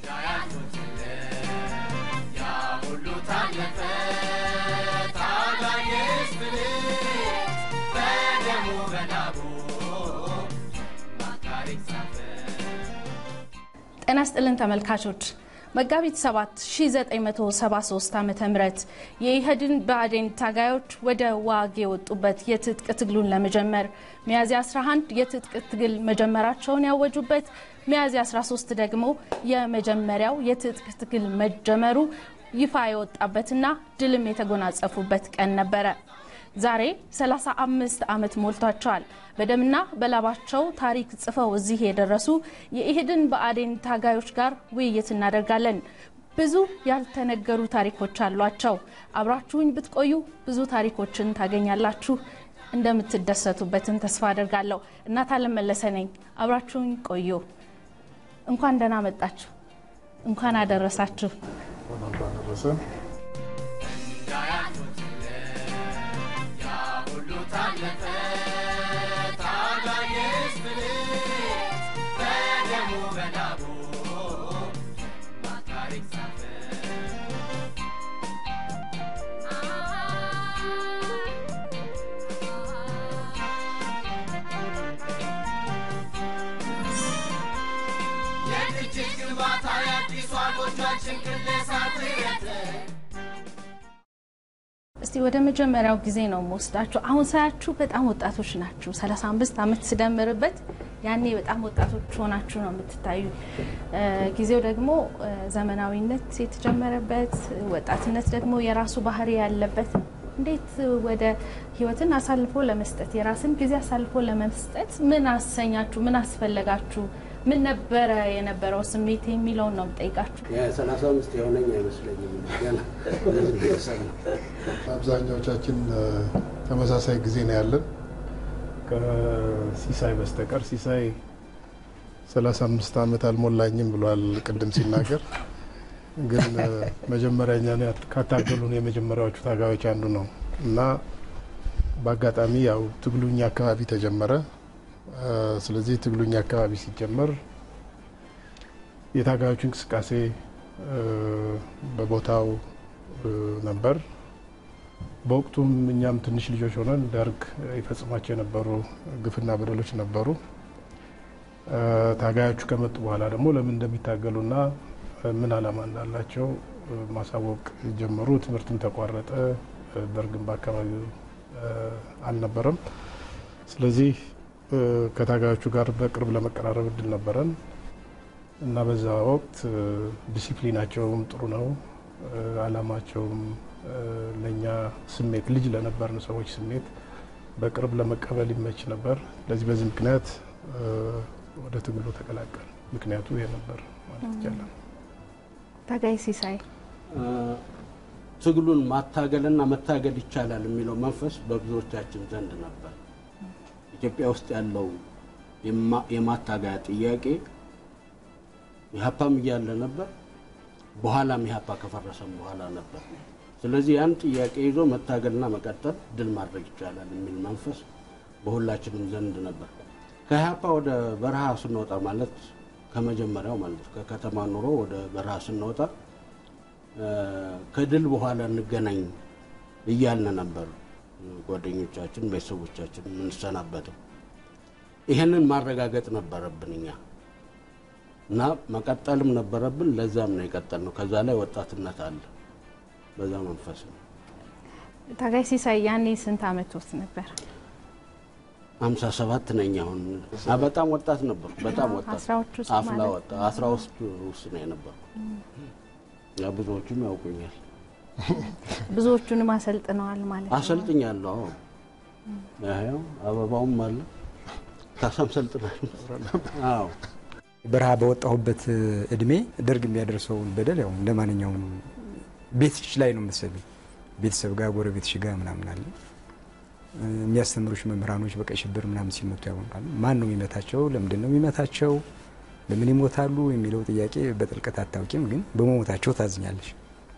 ጤና ስጥልን ተመልካቾች መጋቢት 7 1973 ዓ ም የኢህድን ብአዴን ታጋዮች ወደ ዋግ የወጡበት የትጥቅ ትግሉን ለመጀመር ሚያዝያ 11 የትጥቅ ትግል መጀመራቸውን ያወጁበት ሚያዝያ 13 ደግሞ የመጀመሪያው የትጥቅ ትግል መጀመሩ ይፋ የወጣበትና ድልም የተጎናጸፉበት ቀን ነበረ። ዛሬ 35 ዓመት ሞልቷቸዋል። በደምና በላባቸው ታሪክ ጽፈው እዚህ የደረሱ የኢህድን ብአዴን ታጋዮች ጋር ውይይት እናደርጋለን። ብዙ ያልተነገሩ ታሪኮች አሏቸው። አብራችሁኝ ብትቆዩ ብዙ ታሪኮችን ታገኛላችሁ። እንደምትደሰቱበትን ተስፋ አደርጋለሁ። እናት አለም መለሰ ነኝ። አብራችሁኝ ቆዩ። እንኳን ደህና መጣችሁ። እንኳን አደረሳችሁ። እስቲ ወደ መጀመሪያው ጊዜ ነው የምወስዳችሁ። አሁን ሳያችሁ በጣም ወጣቶች ናችሁ። 35 ዓመት ስደምርበት ያኔ በጣም ወጣቶች ሆናችሁ ነው የምትታዩ። ጊዜው ደግሞ ዘመናዊነት የተጀመረበት፣ ወጣትነት ደግሞ የራሱ ባህሪ ያለበት እንዴት ወደ ህይወትን አሳልፎ ለመስጠት የራስን ጊዜ አሳልፎ ለመስጠት ምን አሰኛችሁ? ምን አስፈለጋችሁ? ምን ነበረ የነበረው ስሜት የሚለውን ነው የምጠይቃችሁ። ሰላሳ አምስት የሆነኝ አይመስለኝም። አብዛኛዎቻችን ተመሳሳይ ጊዜ ነው ያለን ከሲሳይ በስተቀር። ሲሳይ ሰላሳ አምስት ዓመት አልሞላኝም ብሏል ቅድም ሲናገር። ግን መጀመሪያ እኛን ካታገሉን የመጀመሪያዎቹ ታጋዮች አንዱ ነው እና በአጋጣሚ ያው ትግሉኛ አካባቢ ተጀመረ። ስለዚህ ትግሉኛ አካባቢ ሲጀመር የታጋዮቹ እንቅስቃሴ በቦታው ነበር። በወቅቱም እኛም ትንሽ ልጆች ሆነን ደርግ ይፈጽሟቸው የነበሩ ግፍና በደሎች ነበሩ። ታጋዮቹ ከመጡ በኋላ ደግሞ ለምን እንደሚታገሉና ምን ዓላማ እንዳላቸው ማሳወቅ ጀመሩ። ትምህርትም ተቋረጠ። ደርግም በአካባቢው አልነበረም። ስለዚህ ከታጋዮቹ ጋር በቅርብ ለመቀራረብ እድል ነበረን እና በዛ ወቅት ዲሲፕሊናቸውም ጥሩ ነው። ዓላማቸውም ለእኛ ስሜት ልጅ ለነበርን ሰዎች ስሜት በቅርብ ለመቀበል ይመች ነበር። ለዚህ በዚህ ምክንያት ወደ ትግሉ ተቀላቀል። ምክንያቱ ይሄ ነበር ማለት ይቻላል። ታጋይ ሲሳይ ትግሉን ማታገልና መታገል ይቻላል የሚለው መንፈስ በብዙዎቻችን ዘንድ ነበር። ኢትዮጵያ ውስጥ ያለው የማታገያ ጥያቄ ኢህአፓም እያለ ነበር፣ በኋላም ኢህአፓ ከፈረሰም በኋላ ነበር። ስለዚህ ያን ጥያቄ ይዞ መታገልና መቀጠል ድል ማድረግ ይቻላል የሚል መንፈስ በሁላችንም ዘንድ ነበር። ከኢህአፓ ወደ በረሃ ስንወጣ ማለት ከመጀመሪያው ማለት ነው ከከተማ ኑሮ ወደ በረሃ ስንወጣ ከድል በኋላ እንገናኝ እያልን ነበር ጓደኞቻችን፣ ቤተሰቦቻችን የምንሰናበተው። ይህንን ማረጋገጥ ነበረብን እኛ እና መቀጠልም ነበረብን። ለዛም ነው የቀጠል ነው። ከዛ ላይ ወጣትነት አለ። በዛ መንፈስ ነው። ታጋይ ሲሳይ ያኔ ስንት አመት ውስጥ ነበር? ሀምሳ ሰባት ነኝ አሁን። በጣም ወጣት ነበርኩ። በጣም ወጣት አስራዎች ውስጥ አፍላ ማለት ወጣ አስራ ውስጥ ውስጥ ነው የነበርኩ። ያ ብዙዎቹም ያውቁኛል። ብዙዎቹንም አሰልጥነዋል ማለት ነው። አሰልጥኛለሁ። አዎ ያው አበባውም አለ ካሳም ሰልጥናል። አዎ በረሃ በወጣሁበት እድሜ ደርግ የሚያደርሰውን በደል ያው እንደ ማንኛውም ቤትሽ ላይ ነው የምትሰሚው። ቤተሰብ ጋር ጎረቤትሽ ጋር ምናምን አለ። የሚያስተምሩሽ መምህራኖች በቀይ ሽብር ምናምን ሲመቱ ያውቃሉ። ማን ነው የሚመታቸው? ለምንድን ነው የሚመታቸው? ለምን ይሞታሉ የሚለው ጥያቄ በጥልቀት አታውቂም፣ ግን በመሞታቸው ታዝኛለሽ።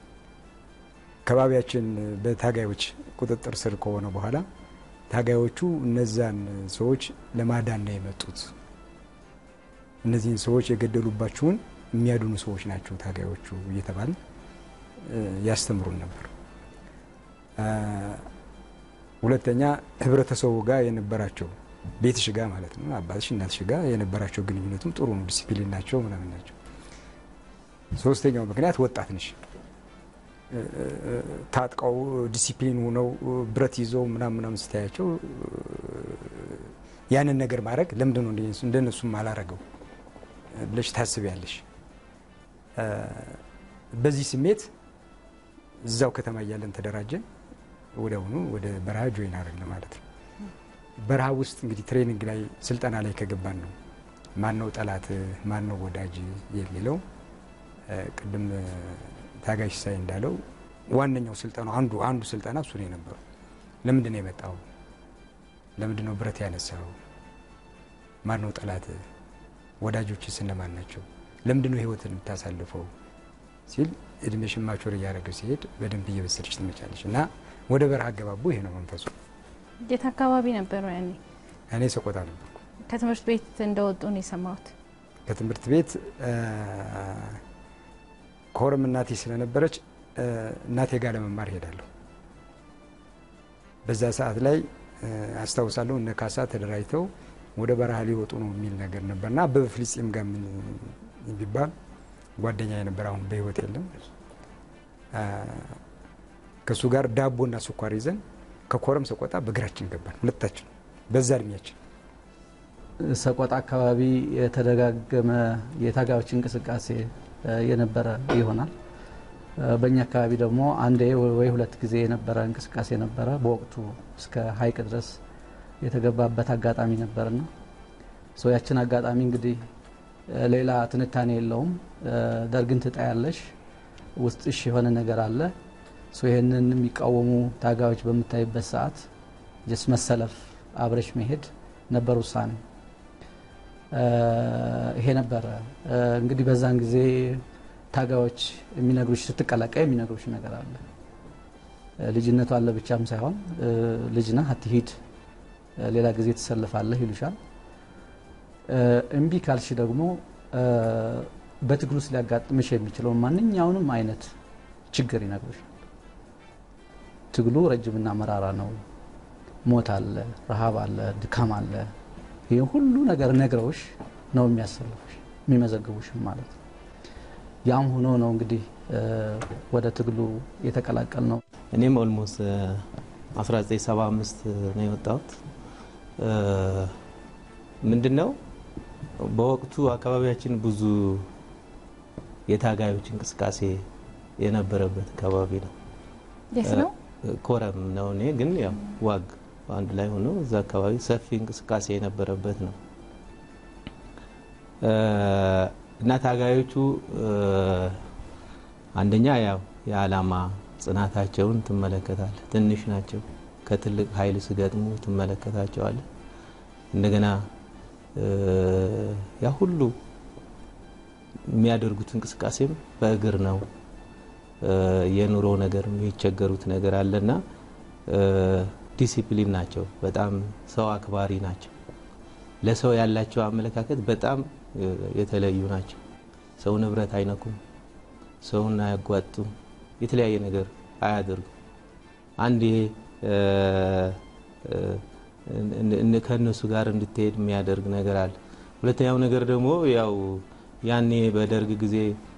ከባቢያችን በታጋዮች ቁጥጥር ስር ከሆነ በኋላ ታጋዮቹ እነዛን ሰዎች ለማዳን ነው የመጡት። እነዚህን ሰዎች የገደሉባችሁን የሚያድኑ ሰዎች ናቸው ታጋዮቹ እየተባል ያስተምሩን ነበር። ሁለተኛ ህብረተሰቡ ጋር የነበራቸው ቤትሽ ጋር ማለት ነው አባትሽ እናትሽ ጋር የነበራቸው ግንኙነቱም ጥሩ ነው፣ ዲሲፕሊን ናቸው ምናምን ናቸው። ሶስተኛው ምክንያት ወጣት ነሽ ታጥቀው ዲሲፕሊን ሆነው ብረት ይዘው ምናምን ምናምን ስታያቸው ያንን ነገር ማድረግ ለምንድን ነው እንደነሱም አላረገው ብለሽ ታስቢያለሽ። በዚህ ስሜት እዛው ከተማ እያለን ተደራጀን። ወዲያውኑ ወደ በረሃ ጆይን አደረግን ማለት ነው። በረሃ ውስጥ እንግዲህ ትሬኒንግ ላይ ስልጠና ላይ ከገባን ነው ማን ነው ጠላት ማን ነው ወዳጅ የሚለው ቅድም ታጋሽ ሳይ እንዳለው ዋነኛው ስልጠና አንዱ አንዱ ስልጠና እሱ ነው የነበረው። ለምንድን ነው የመጣው? ለምንድን ነው ብረት ያነሳው? ማን ነው ጠላት? ወዳጆችስ እነማን ናቸው? ለምንድን ነው ህይወትን የምታሳልፈው ሲል እድሜሽን ማቾር እያደረገ ሲሄድ በደንብ እየበሰለች ትመጫለች እና ወደ በረሃ አገባቡ ይሄ ነው መንፈሱ። የት አካባቢ ነበሩ ያኔ? እኔ ሰቆጣ ነበርኩ። ከትምህርት ቤት እንደወጡ ነው የሰማሁት። ከትምህርት ቤት ኮረም እናቴ ስለነበረች እናቴ ጋር ለመማር ሄዳለሁ። በዛ ሰዓት ላይ አስታውሳለሁ እነ ካሳ ተደራጅተው ወደ በረሃ ሊወጡ ነው የሚል ነገር ነበርና አበበ ፍልስጤም ጋር ምን ቢባል ጓደኛ የነበር አሁን በህይወት የለም። ከእሱ ጋር ዳቦና ስኳር ይዘን ከኮረም ሰቆጣ በእግራችን ገባን፣ ሁለታችን በዛ እድሜያችን። ሰቆጣ አካባቢ የተደጋገመ የታጋዮች እንቅስቃሴ የነበረ ይሆናል። በእኛ አካባቢ ደግሞ አንዴ ወይ ሁለት ጊዜ የነበረ እንቅስቃሴ ነበረ። በወቅቱ እስከ ሀይቅ ድረስ የተገባበት አጋጣሚ ነበርና ያችን አጋጣሚ እንግዲህ ሌላ ትንታኔ የለውም። ደርግን ትጣያለሽ፣ ውስጥሽ የሆነ ነገር አለ። ይህንን የሚቃወሙ ታጋዮች በምታይበት ሰዓት ጀስ መሰለፍ፣ አብረሽ መሄድ ነበር ውሳኔ። ይሄ ነበረ እንግዲህ በዛን ጊዜ ታጋዮች የሚነግሩሽ ስትቀላቀይ የሚነግሩሽ ነገር አለ። ልጅነቱ አለ ብቻም ሳይሆን ልጅ ነህ አትሂድ፣ ሌላ ጊዜ ትሰልፋለህ ይሉሻል። እምቢ ካልሽ ደግሞ በትግሉ ውስጥ ሊያጋጥምሽ የሚችለውን ማንኛውንም አይነት ችግር ይነግሩሻል። ትግሉ ረጅምና መራራ ነው። ሞት አለ፣ ረሃብ አለ፣ ድካም አለ። ይህ ሁሉ ነገር ነግረውሽ ነው የሚያሰልፉሽ የሚመዘግቡሽም ማለት ነው። ያም ሆኖ ነው እንግዲህ ወደ ትግሉ የተቀላቀል ነው። እኔም ኦልሞስት 1975 ነው የወጣሁት። ምንድን ነው በወቅቱ አካባቢያችን ብዙ የታጋዮች እንቅስቃሴ የነበረበት አካባቢ ነው። የት ነው? ኮረም ነው። እኔ ግን ያው ዋግ አንድ ላይ ሆኖ እዛ አካባቢ ሰፊ እንቅስቃሴ የነበረበት ነው እና ታጋዮቹ አንደኛ ያው የዓላማ ጽናታቸውን ትመለከታል። ትንሽ ናቸው። ከትልቅ ኃይል ስገጥሙ ትመለከታቸዋል። እንደገና ያ ሁሉ የሚያደርጉት እንቅስቃሴም በእግር ነው። የኑሮ ነገር የሚቸገሩት ነገር አለና ዲሲፕሊን ናቸው። በጣም ሰው አክባሪ ናቸው። ለሰው ያላቸው አመለካከት በጣም የተለዩ ናቸው። ሰው ንብረት አይነኩም፣ ሰውን አያጓጡም፣ የተለያየ ነገር አያደርጉም። አንድ ይሄ ከእነሱ ጋር እንድትሄድ የሚያደርግ ነገር አለ። ሁለተኛው ነገር ደግሞ ያው ያኔ በደርግ ጊዜ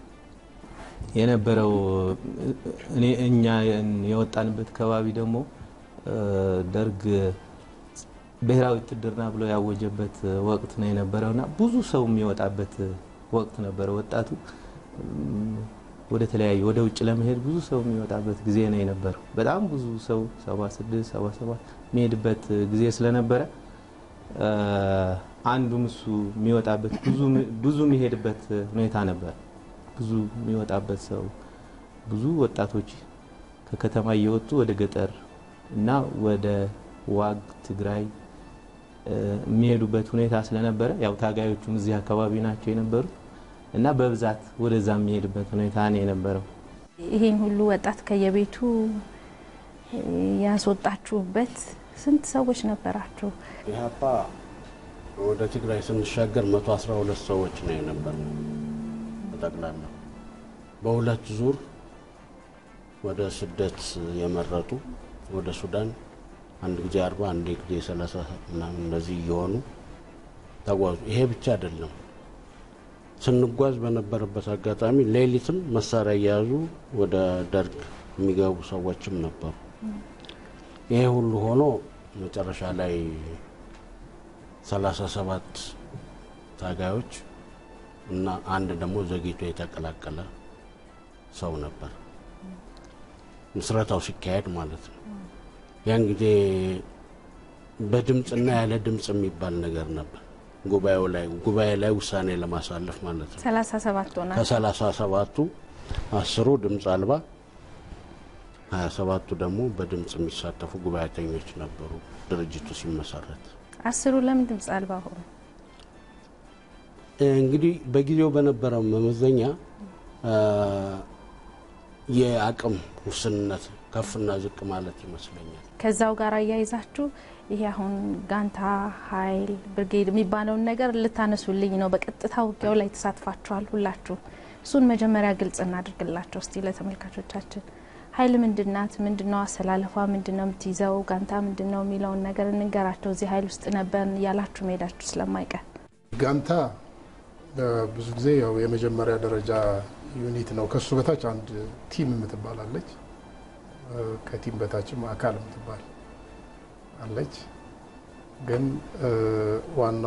የነበረው እኛ የወጣንበት አካባቢ ደግሞ ደርግ ብሔራዊ ውትድርና ብሎ ያወጀበት ወቅት ነው የነበረውና ብዙ ሰው የሚወጣበት ወቅት ነበረ። ወጣቱ ወደ ተለያዩ ወደ ውጭ ለመሄድ ብዙ ሰው የሚወጣበት ጊዜ ነው የነበረው። በጣም ብዙ ሰው 76 77 የሚሄድበት ጊዜ ስለነበረ አንዱም እሱ የሚወጣበት ብዙ የሚሄድበት ሁኔታ ነበር። ብዙ የሚወጣበት ሰው ብዙ ወጣቶች ከከተማ እየወጡ ወደ ገጠር እና ወደ ዋግ ትግራይ የሚሄዱበት ሁኔታ ስለነበረ ያው ታጋዮቹም እዚህ አካባቢ ናቸው የነበሩት እና በብዛት ወደዛ የሚሄድበት ሁኔታ ነው የነበረው። ይሄን ሁሉ ወጣት ከየቤቱ ያስወጣችሁበት ስንት ሰዎች ነበራችሁ? ኢህአፓ ወደ ትግራይ ስንሻገር 112 ሰዎች ነው የነበር። ጠቅላላ በሁለት ዙር ወደ ስደት የመረጡ ወደ ሱዳን አንድ ጊዜ አርባ አንድ ጊዜ ሰላሳ ምናምን እንደዚህ እየሆኑ ተጓዙ። ይሄ ብቻ አይደለም። ስንጓዝ በነበረበት አጋጣሚ ሌሊትም መሳሪያ እየያዙ ወደ ደርግ የሚገቡ ሰዎችም ነበሩ። ይሄ ሁሉ ሆኖ መጨረሻ ላይ ሰላሳ ሰባት ታጋዮች እና አንድ ደግሞ ዘግይቶ የተቀላቀለ ሰው ነበር ምስረታው ሲካሄድ ማለት ነው። ያን ጊዜ በድምፅና ያለ ድምፅ የሚባል ነገር ነበር። ጉባኤው ላይ ጉባኤ ላይ ውሳኔ ለማሳለፍ ማለት ነው። ሰላሳ ሰባት ሆና ከሰላሳ ሰባቱ አስሩ ድምፅ አልባ ሀያ ሰባቱ ደግሞ በድምፅ የሚሳተፉ ጉባኤተኞች ነበሩ ድርጅቱ ሲመሰረት። አስሩ ለምን ድምፅ አልባ ሆኑ? እንግዲህ በጊዜው በነበረው መመዘኛ የአቅም ውስንነት ከፍና ዝቅ ማለት ይመስለኛል። ከዛው ጋር አያይዛችሁ ይሄ አሁን ጋንታ ኃይል ብርጌድ የሚባለውን ነገር ልታነሱልኝ ነው። በቀጥታ ውጊያው ላይ ተሳትፋችኋል ሁላችሁ። እሱን መጀመሪያ ግልጽ እናድርግላቸው እስቲ ለተመልካቾቻችን። ኃይል ምንድናት? ምንድነው አሰላለፏ? ምንድነው የምትይዘው? ጋንታ ምንድነው የሚለውን ነገር እንንገራቸው። እዚህ ኃይል ውስጥ ነበርን እያላችሁ መሄዳችሁ ስለማይቀር ጋንታ ብዙ ጊዜ ያው የመጀመሪያ ደረጃ ዩኒት ነው። ከሱ በታች አንድ ቲም የምትባላለች፣ ከቲም በታችም አካል የምትባል አለች። ግን ዋና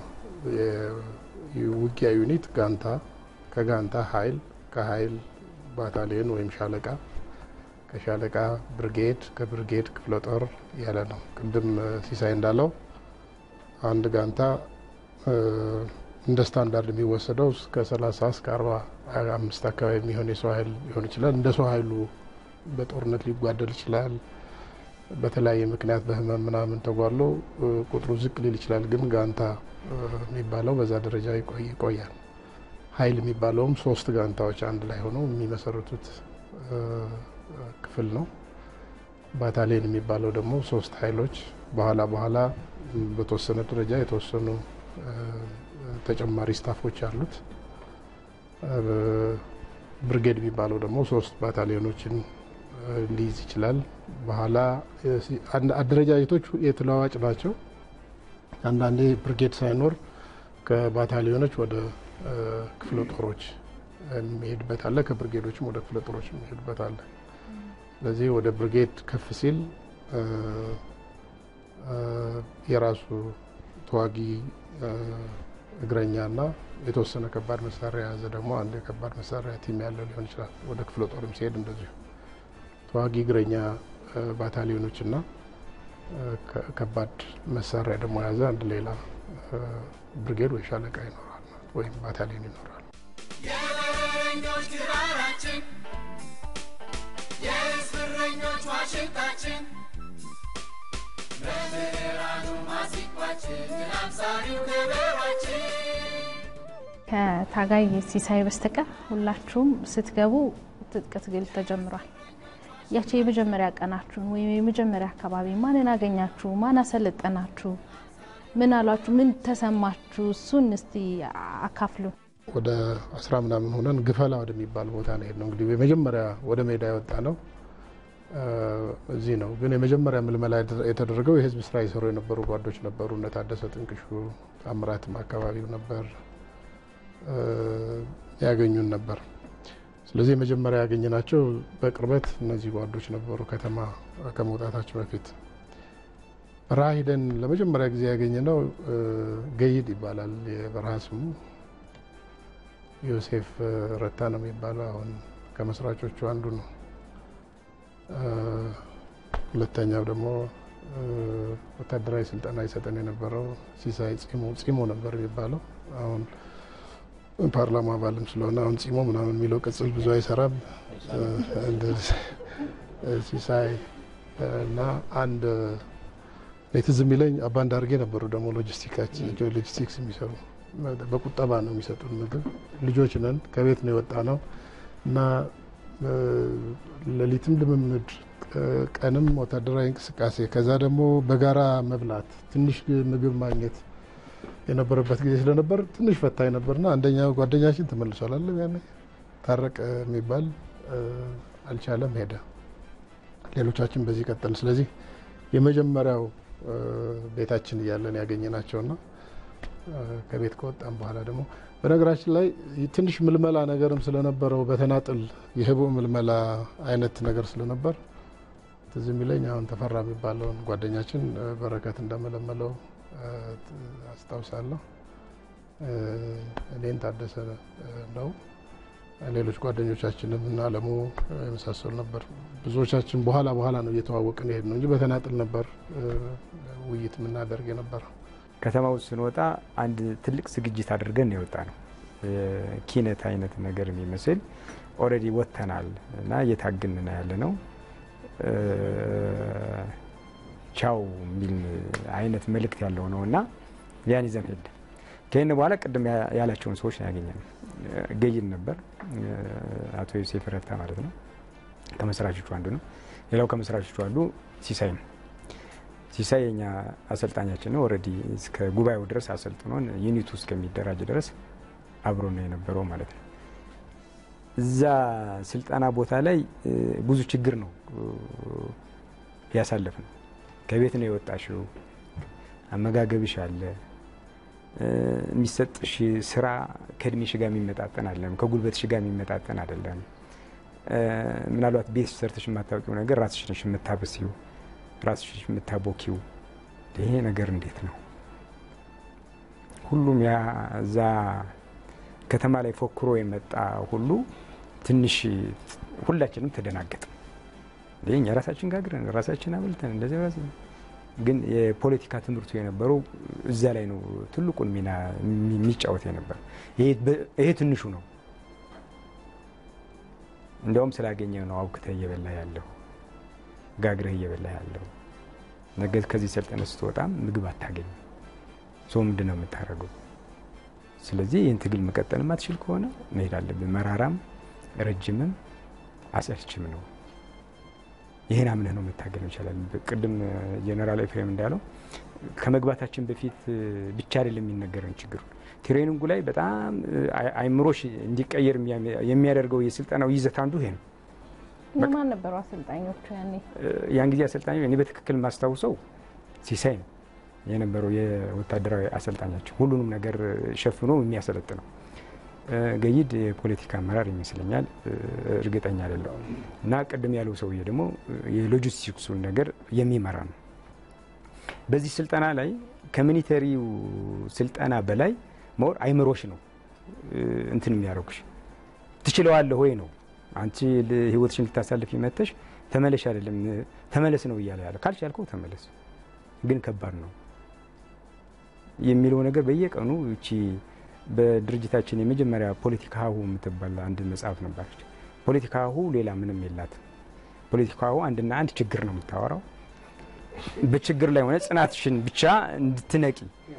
የውጊያ ዩኒት ጋንታ፣ ከጋንታ ኃይል፣ ከኃይል ባታሊዮን ወይም ሻለቃ፣ ከሻለቃ ብርጌድ፣ ከብርጌድ ክፍለ ጦር ያለ ነው። ቅድም ሲሳይ እንዳለው አንድ ጋንታ እንደ ስታንዳርድ የሚወሰደው እስከ 30 እስከ 45 አካባቢ የሚሆን የሰው ኃይል ሊሆን ይችላል። እንደ ሰው ኃይሉ በጦርነት ሊጓደል ይችላል። በተለያየ ምክንያት በህመም ምናምን ተጓሎ ቁጥሩ ዝቅ ሊል ይችላል። ግን ጋንታ የሚባለው በዛ ደረጃ ይቆያል። ኃይል የሚባለውም ሶስት ጋንታዎች አንድ ላይ ሆነው የሚመሰርቱት ክፍል ነው። ባታሊዮን የሚባለው ደግሞ ሶስት ኃይሎች በኋላ በኋላ በተወሰነ ደረጃ የተወሰኑ ተጨማሪ ስታፎች አሉት። ብርጌድ የሚባለው ደግሞ ሶስት ባታሊዮኖችን ሊይዝ ይችላል። በኋላ አደረጃጀቶች የተለዋዋጭ ናቸው። አንዳንዴ ብርጌድ ሳይኖር ከባታሊዮኖች ወደ ክፍለ ጦሮች የሚሄድበት አለ። ከብርጌዶችም ወደ ክፍለ ጦሮች የሚሄድበት አለ። ስለዚህ ወደ ብርጌድ ከፍ ሲል የራሱ ተዋጊ እግረኛና የተወሰነ ከባድ መሳሪያ የያዘ ደግሞ አንድ የከባድ መሳሪያ ቲም ያለው ሊሆን ይችላል። ወደ ክፍለ ጦርም ሲሄድ እንደዚሁ ተዋጊ እግረኛ ባታሊዮኖችና ከባድ መሳሪያ ደግሞ የያዘ አንድ ሌላ ብርጌድ ወይ ሻለቃ ይኖራል ወይም ባታሊዮን ይኖራል። የበረኞች ግራራችን የህዝብ እረኞች ዋሽንታችን በብርሃኑ ማሲንቋችን አብሳሪው ከበሯችን ከታጋይ ሲሳይ በስተቀር ሁላችሁም ስትገቡ ትጥቅ ትግል ተጀምሯል። ያቺ የመጀመሪያ ቀናችሁን ወይም የመጀመሪያ አካባቢ ማንን አገኛችሁ? ማን አሰለጠናችሁ? ምን አሏችሁ? ምን ተሰማችሁ? እሱን እስቲ አካፍሉ። ወደ አስራ ምናምን ሆነን ግፈላ ወደሚባል ቦታ ነው የሄድነው። እንግዲህ የመጀመሪያ ወደ ሜዳ የወጣ ነው እዚህ ነው። ግን የመጀመሪያ ምልመላ የተደረገው የህዝብ ስራ ይሰሩ የነበሩ ጓዶች ነበሩ። እነ ታደሰ ጥንቅሹ፣ ታምራትም አካባቢው ነበር ያገኙን ነበር። ስለዚህ የመጀመሪያ ያገኘናቸው በቅርበት እነዚህ ጓዶች ነበሩ። ከተማ ከመውጣታችን በፊት በረሃ ሂደን ለመጀመሪያ ጊዜ ያገኘነው ገይድ ይባላል የበረሃ ስሙ። ዮሴፍ ረታ ነው የሚባለው። አሁን ከመስራቾቹ አንዱ ነው። ሁለተኛው ደግሞ ወታደራዊ ስልጠና ይሰጠን የነበረው ሲሳይ ጺሞ ጺሞ ነበር የሚባለው። አሁን ፓርላማ አባልም ስለሆነ አሁን ጺሞ ምናምን የሚለው ቅጽል ብዙ አይሰራም። ሲሳይ እና አንድ ትዝ የሚለኝ አባንድ አድርጌ ነበሩ ደግሞ ሎጂስቲክስ የሚሰሩ በቁጠባ ነው የሚሰጡን ምግብ። ልጆች ነን፣ ከቤት ነው የወጣ ነው እና ሌሊትም ልምምድ ቀንም ወታደራዊ እንቅስቃሴ ከዛ ደግሞ በጋራ መብላት ትንሽ ምግብ ማግኘት የነበረበት ጊዜ ስለነበር ትንሽ ፈታኝ ነበርና አንደኛው ጓደኛችን ተመልሷል አለ ያኔ ታረቀ የሚባል እ፣ አልቻለም ሄደ። ሌሎቻችን በዚህ ቀጠል። ስለዚህ የመጀመሪያው እ፣ ቤታችን እያለን ያገኘናቸውና እ፣ ከቤት ከወጣን በኋላ ደግሞ በነገራችን ላይ ትንሽ ምልመላ ነገርም ስለነበረው በተናጥል የህቡ ምልመላ አይነት ነገር ስለነበር ትዝ የሚለኝ አሁን ተፈራ የሚባለውን ጓደኛችን እ፣ በረከት እንደመለመለው እ፣ አስታውሳለሁ። እ፣ እኔን ታደሰ እ፣ ነው ሌሎች ጓደኞቻችንም እና አለሙ የመሳሰሉ ነበር። ብዙዎቻችን በኋላ በኋላ ነው እየተዋወቅን ይሄድ ነው እንጂ በተናጥል ነበር እ፣ ውይይት የምናደርግ የነበረው። ከተማ ውስጥ ስንወጣ አንድ ትልቅ ዝግጅት አድርገን ነው የወጣ ነው። ኪነት አይነት ነገር የሚመስል ኦልሬዲ ወጥተናል እና እየታግን ያለ ነው። እ፣ ቻው የሚል አይነት መልእክት ያለው ነው እና ያን ይዘን ሄድ ከይህን በኋላ ቅድም ያ- ያላቸውን ሰዎች ነው ያገኘነው። ገይድ ነበር እ፣ አቶ ዮሴፍ ረታ ማለት ነው። ከመስራቾቹ አንዱ ነው። ሌላው ከመስራቾቹ አንዱ ሲሳይ ነው። ሲሳይ የኛ አሰልጣኛችን ነው። ኦልሬዲ እስከ ጉባኤው ድረስ አሰልጥኖን ዩኒቱ እስከሚደራጅ ድረስ አብሮ ነው የነበረው ማለት ነው። እዛ ስልጠና ቦታ ላይ እ፣ ብዙ ችግር ነው ያሳለፍ ነው። ከቤት ነው የወጣሽው፣ አመጋገብሽ አለ እ፣ የሚሰጥሽ ስራ ከእድሜሽ ጋር የሚመጣጠን አይደለም፣ ከጉልበትሽ ጋር የሚመጣጠን አይደለም። እ፣ ምናልባት ቤት ሰርተሽ የማታውቂው ነገር ራስሽ ነሽ የምታበስዩ ራስሽ የምታቦኪው ይሄ ነገር እንዴት ነው? ሁሉም ያ እዛ ከተማ ላይ ፎክሮ የመጣ ሁሉ ትንሽ ሁላችንም ተደናገጥ ይህ እኛ ራሳችን ጋግረን ራሳችን አብልተን እንደዚህ ራስ ግን የፖለቲካ ትምህርቱ የነበረው እዛ ላይ ነው ትልቁን ሚና የሚጫወት የነበር። ይሄ ትንሹ ነው። እንዲያውም ስላገኘ ነው አውክተህ እየበላ ያለው ጋግረህ እየበላ ያለው ነገ ከዚህ ሰልጠነ ስትወጣም ምግብ አታገኝም። ሰው ምንድን ነው የምታደርገው? ስለዚህ ይህን ትግል መቀጠል ማትችል ከሆነ መሄድ አለብን። መራራም ረጅምም አሰልችም ነው። ይህን አምነህ ነው መታገል ይቻላል። ቅድም ጀኔራል ኤፍሬም እንዳለው ከመግባታችን በፊት ብቻ አይደለም የሚነገረን ችግሩ ትሬኒንጉ ላይ በጣም አይምሮሽ እንዲቀየር የሚያደርገው የስልጠናው ይዘት አንዱ ይሄ ነው። እነማን ነበሩ አሰልጣኞቹ ያኔ? ያን ጊዜ አሰልጣኝ እኔ በትክክል የማስታውሰው ሲሳይ ነው የነበረው የወታደራዊ አሰልጣኛቸው፣ ሁሉንም ነገር ሸፍኖ የሚያሰለጥነው። ገይድ የፖለቲካ አመራር ይመስለኛል፣ እርግጠኛ አይደለሁም። እና ቅድም ያለው ሰውዬ ደግሞ የሎጂስቲክሱን ነገር የሚመራ ነው። በዚህ ስልጠና ላይ ከሚኒተሪው ስልጠና በላይ መወር አይምሮሽ ነው እንትን የሚያደርጉሽ ትችለዋለህ ወይ ነው አንቺ ህይወትሽን ልታሳልፍ መተሽ ተመለሽ አይደለም ተመለስ ነው እያለ ያለ ካልቻልከው ተመለስ፣ ግን ከባድ ነው የሚለው ነገር በየቀኑ እቺ በድርጅታችን የመጀመሪያ ፖለቲካ ሀሁ የምትባል አንድ መጽሐፍ ነበረች። ፖለቲካ ሀሁ ሌላ ምንም የላትም። ፖለቲካ ሀሁ አንድና አንድ ችግር ነው የምታወራው። በችግር ላይ ሆነ ጽናትሽን ብቻ እንድትነቂ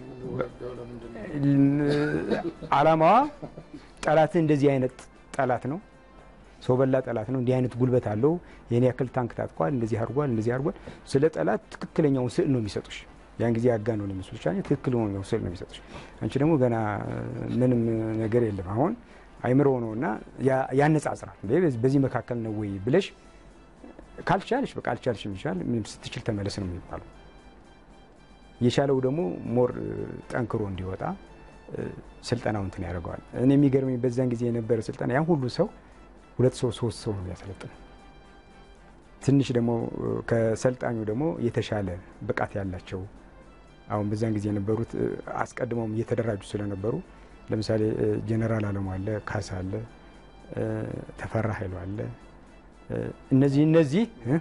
አላማዋ ጠላትን እንደዚህ አይነት ጠላት ነው ሰው በላ ጠላት ነው። እንዲህ አይነት ጉልበት አለው። የኔ ያክል ታንክ ታጥቋል፣ እንደዚህ አድርጓል፣ እንደዚህ አድርጓል። ስለ ጠላት ትክክለኛውን ስዕል ነው የሚሰጡሽ። ያን ጊዜ አጋ ነው የሚመስሉሽ፣ ትክክለኛው ስዕል ነው የሚሰጡሽ። አንቺ ደግሞ ገና ምንም ነገር የለም። አሁን አይምሮ ነው እና ያነጻጽራል። በዚህ መካከል ነው ወይ ብለሽ ካልቻልሽ በቃ አልቻልሽ የሚቻል ምንም ስትችል ተመለስ ነው የሚባለው። የቻለው ደግሞ ሞር ጠንክሮ እንዲወጣ ስልጠናው እንትን ያደርገዋል። እኔ የሚገርመኝ በዛን ጊዜ የነበረ ስልጠና ያን ሁሉ ሰው ሁለት ሰው ሶስት ሰው ነው የሚያሰለጥነው። ትንሽ ደግሞ ከሰልጣኙ ደግሞ የተሻለ ብቃት ያላቸው አሁን በዛን ጊዜ የነበሩት አስቀድመውም እየተደራጁ ስለነበሩ ለምሳሌ ጀኔራል አለሙ አለ፣ ካሳ አለ፣ ተፈራ ኃይሉ አለ። እነዚህ እነዚህ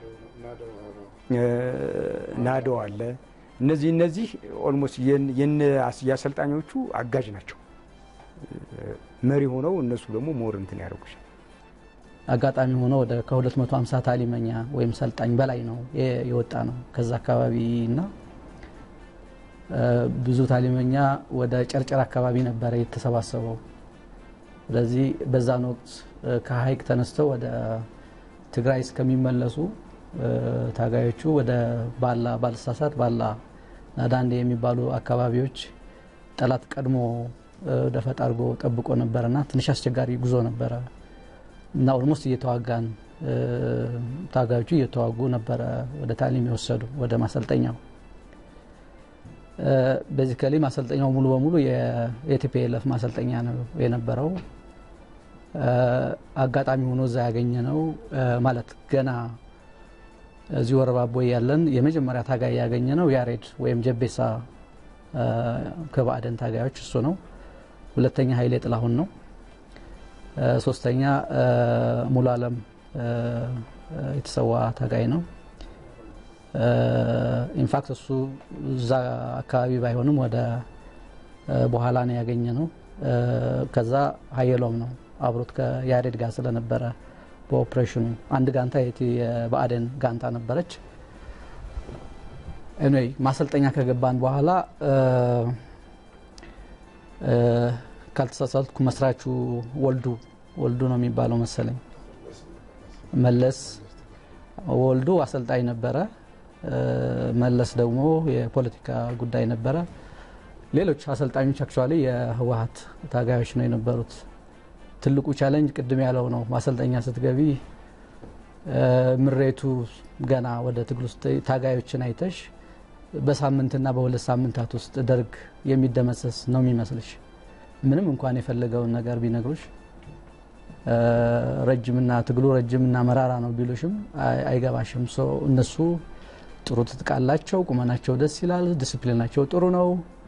ናዶ አለ። እነዚህ እነዚህ ኦልሞስት የአሰልጣኞቹ አጋዥ ናቸው። መሪ ሆነው እነሱ ደግሞ ሞር እንትን ያደርጉሻል። አጋጣሚ ሆኖ ወደ ከ250 ታሊመኛ ወይም ሰልጣኝ በላይ ነው የወጣ ነው ከዛ አካባቢ እና ብዙ ታሊመኛ ወደ ጨርጨር አካባቢ ነበረ የተሰባሰበው። ስለዚህ በዛን ወቅት ከሀይቅ ተነስተው ወደ ትግራይ እስከሚመለሱ ታጋዮቹ ወደ ባላ ባልሳሳት ባላ ናዳንዴ የሚባሉ አካባቢዎች ጠላት ቀድሞ ደፈጣ አድርጎ ጠብቆ ነበረና ትንሽ አስቸጋሪ ጉዞ ነበረ እና ኦልሞስት እየተዋጋን ታጋዮቹ እየተዋጉ ነበረ ወደ ታሊም የወሰዱ ወደ ማሰልጠኛው። ቤዚካሊ ማሰልጠኛው ሙሉ በሙሉ የቲፒኤልኤፍ ማሰልጠኛ ነው የነበረው። አጋጣሚ ሆኖ እዛ ያገኘ ነው ማለት ገና እዚህ ወረባቦ ያለን የመጀመሪያ ታጋይ ያገኘ ነው ያሬድ ወይም ጀቤሳ ከባዕደን ታጋዮች እሱ ነው። ሁለተኛ ኃይሌ ጥላሁን ነው። ሶስተኛ ሙሉ አለም የተሰዋ ታጋይ ነው። ኢንፋክት እሱ እዛ አካባቢ ባይሆንም ወደ በኋላ ነው ያገኘ ነው። ከዛ ሀየሎም ነው አብሮት ከያሬድ ጋር ስለነበረ በኦፕሬሽኑ አንድ ጋንታ የብአዴን ጋንታ ነበረች። ኤኒዌይ ማሰልጠኛ ከገባን በኋላ ካልተሳሳትኩ መስራቹ ወልዱ ወልዱ ነው የሚባለው መሰለኝ መለስ ወልዱ አሰልጣኝ ነበረ። መለስ ደግሞ የፖለቲካ ጉዳይ ነበረ። ሌሎች አሰልጣኞች አክቹዋሊ የህወሀት ታጋዮች ነው የነበሩት። ትልቁ ቻለንጅ ቅድም ያለው ነው። ማሰልጠኛ ስትገቢ ምሬቱ ገና ወደ ትግል ውስጥ ታጋዮችን አይተሽ በሳምንትና በሁለት ሳምንታት ውስጥ ደርግ የሚደመሰስ ነው የሚመስልሽ። ምንም እንኳን የፈለገውን ነገር ቢነግሩሽ ረጅምና ትግሉ ረጅምና መራራ ነው ቢሉሽም አይገባሽም። እነሱ ጥሩ ትጥቅ አላቸው፣ ቁመናቸው ደስ ይላል፣ ዲስፕሊናቸው ጥሩ ነው፣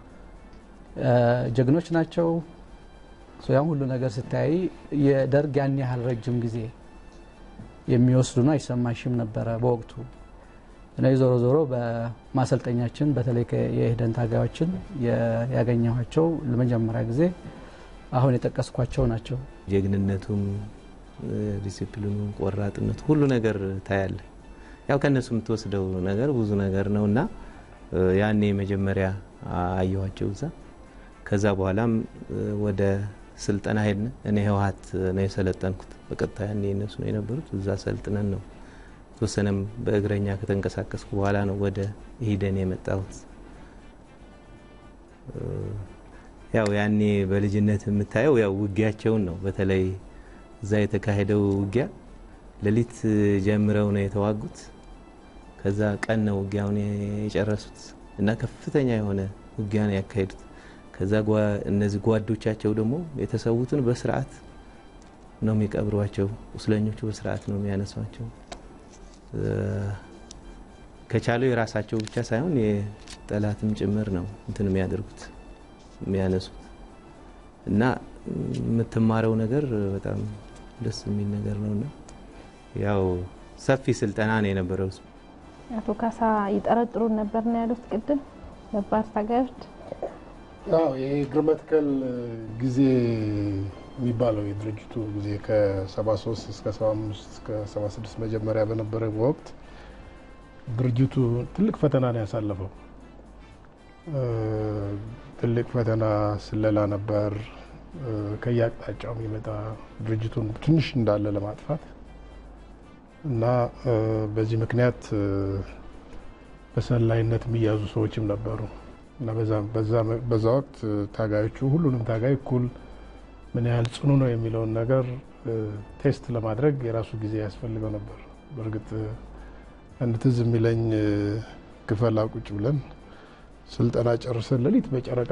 ጀግኖች ናቸው። ያን ሁሉ ነገር ስታይ የደርግ ያን ያህል ረጅም ጊዜ የሚወስዱ ነው አይሰማሽም ነበረ በወቅቱ። እኔ ዞሮ ዞሮ በማሰልጠኛችን በተለይ የኢህዴን ታጋዮችን ያገኘኋቸው ለመጀመሪያ ጊዜ አሁን የጠቀስኳቸው ናቸው። ጀግንነቱም፣ ዲሲፕሊኑ፣ ቆራጥነቱ ሁሉ ነገር ታያለ። ያው ከእነሱ የምትወስደው ነገር ብዙ ነገር ነው እና ያኔ መጀመሪያ አየኋቸው እዛ። ከዛ በኋላም ወደ ስልጠና ሄድን። እኔ ህወሀት ነው የሰለጠንኩት በቀጥታ ያኔ እነሱ ነው የነበሩት። እዛ ሰልጥነን ነው የተወሰነም በእግረኛ ከተንቀሳቀስኩ በኋላ ነው ወደ ኢህዴን የመጣሁት። ያው ያኔ በልጅነት የምታየው ያው ውጊያቸውን ነው። በተለይ እዛ የተካሄደው ውጊያ ሌሊት ጀምረው ነው የተዋጉት። ከዛ ቀን ነው ውጊያውን የጨረሱት እና ከፍተኛ የሆነ ውጊያ ነው ያካሄዱት። ከዛ እነዚህ ጓዶቻቸው ደግሞ የተሰዉትን በስርዓት ነው የሚቀብሯቸው። ቁስለኞቹ በስርዓት ነው የሚያነሷቸው። ከቻለው የራሳቸው ብቻ ሳይሆን የጠላትም ጭምር ነው እንትን የሚያደርጉት የሚያነሱት እና የምትማረው ነገር በጣም ደስ የሚል ነገር ነው እና ያው ሰፊ ስልጠና ነው የነበረው። አቶ ካሳ ይጠረጥሩን ነበር ነው ያሉት ቅድም ነባር ታጋዮች አዎ የእግር መትከል ጊዜ የሚባለው የድርጅቱ ጊዜ ከ73 እስከ 75 እስከ 76 መጀመሪያ በነበረ ወቅት ድርጅቱ ትልቅ ፈተና ነው ያሳለፈው። ትልቅ ፈተና ስለላ ነበር። ከየአቅጣጫው የሚመጣ ድርጅቱን ትንሽ እንዳለ ለማጥፋት እና በዚህ ምክንያት በሰላይነት የሚያዙ ሰዎችም ነበሩ እና በዛ ወቅት ታጋዮቹ ሁሉንም ታጋይ እኩል ምን ያህል ጽኑ ነው የሚለውን ነገር ቴስት ለማድረግ የራሱ ጊዜ ያስፈልገው ነበር። በእርግጥ አንድ ትዝ የሚለኝ ክፈላ ቁጭ ብለን ስልጠና ጨርሰን ሌሊት በጨረቃ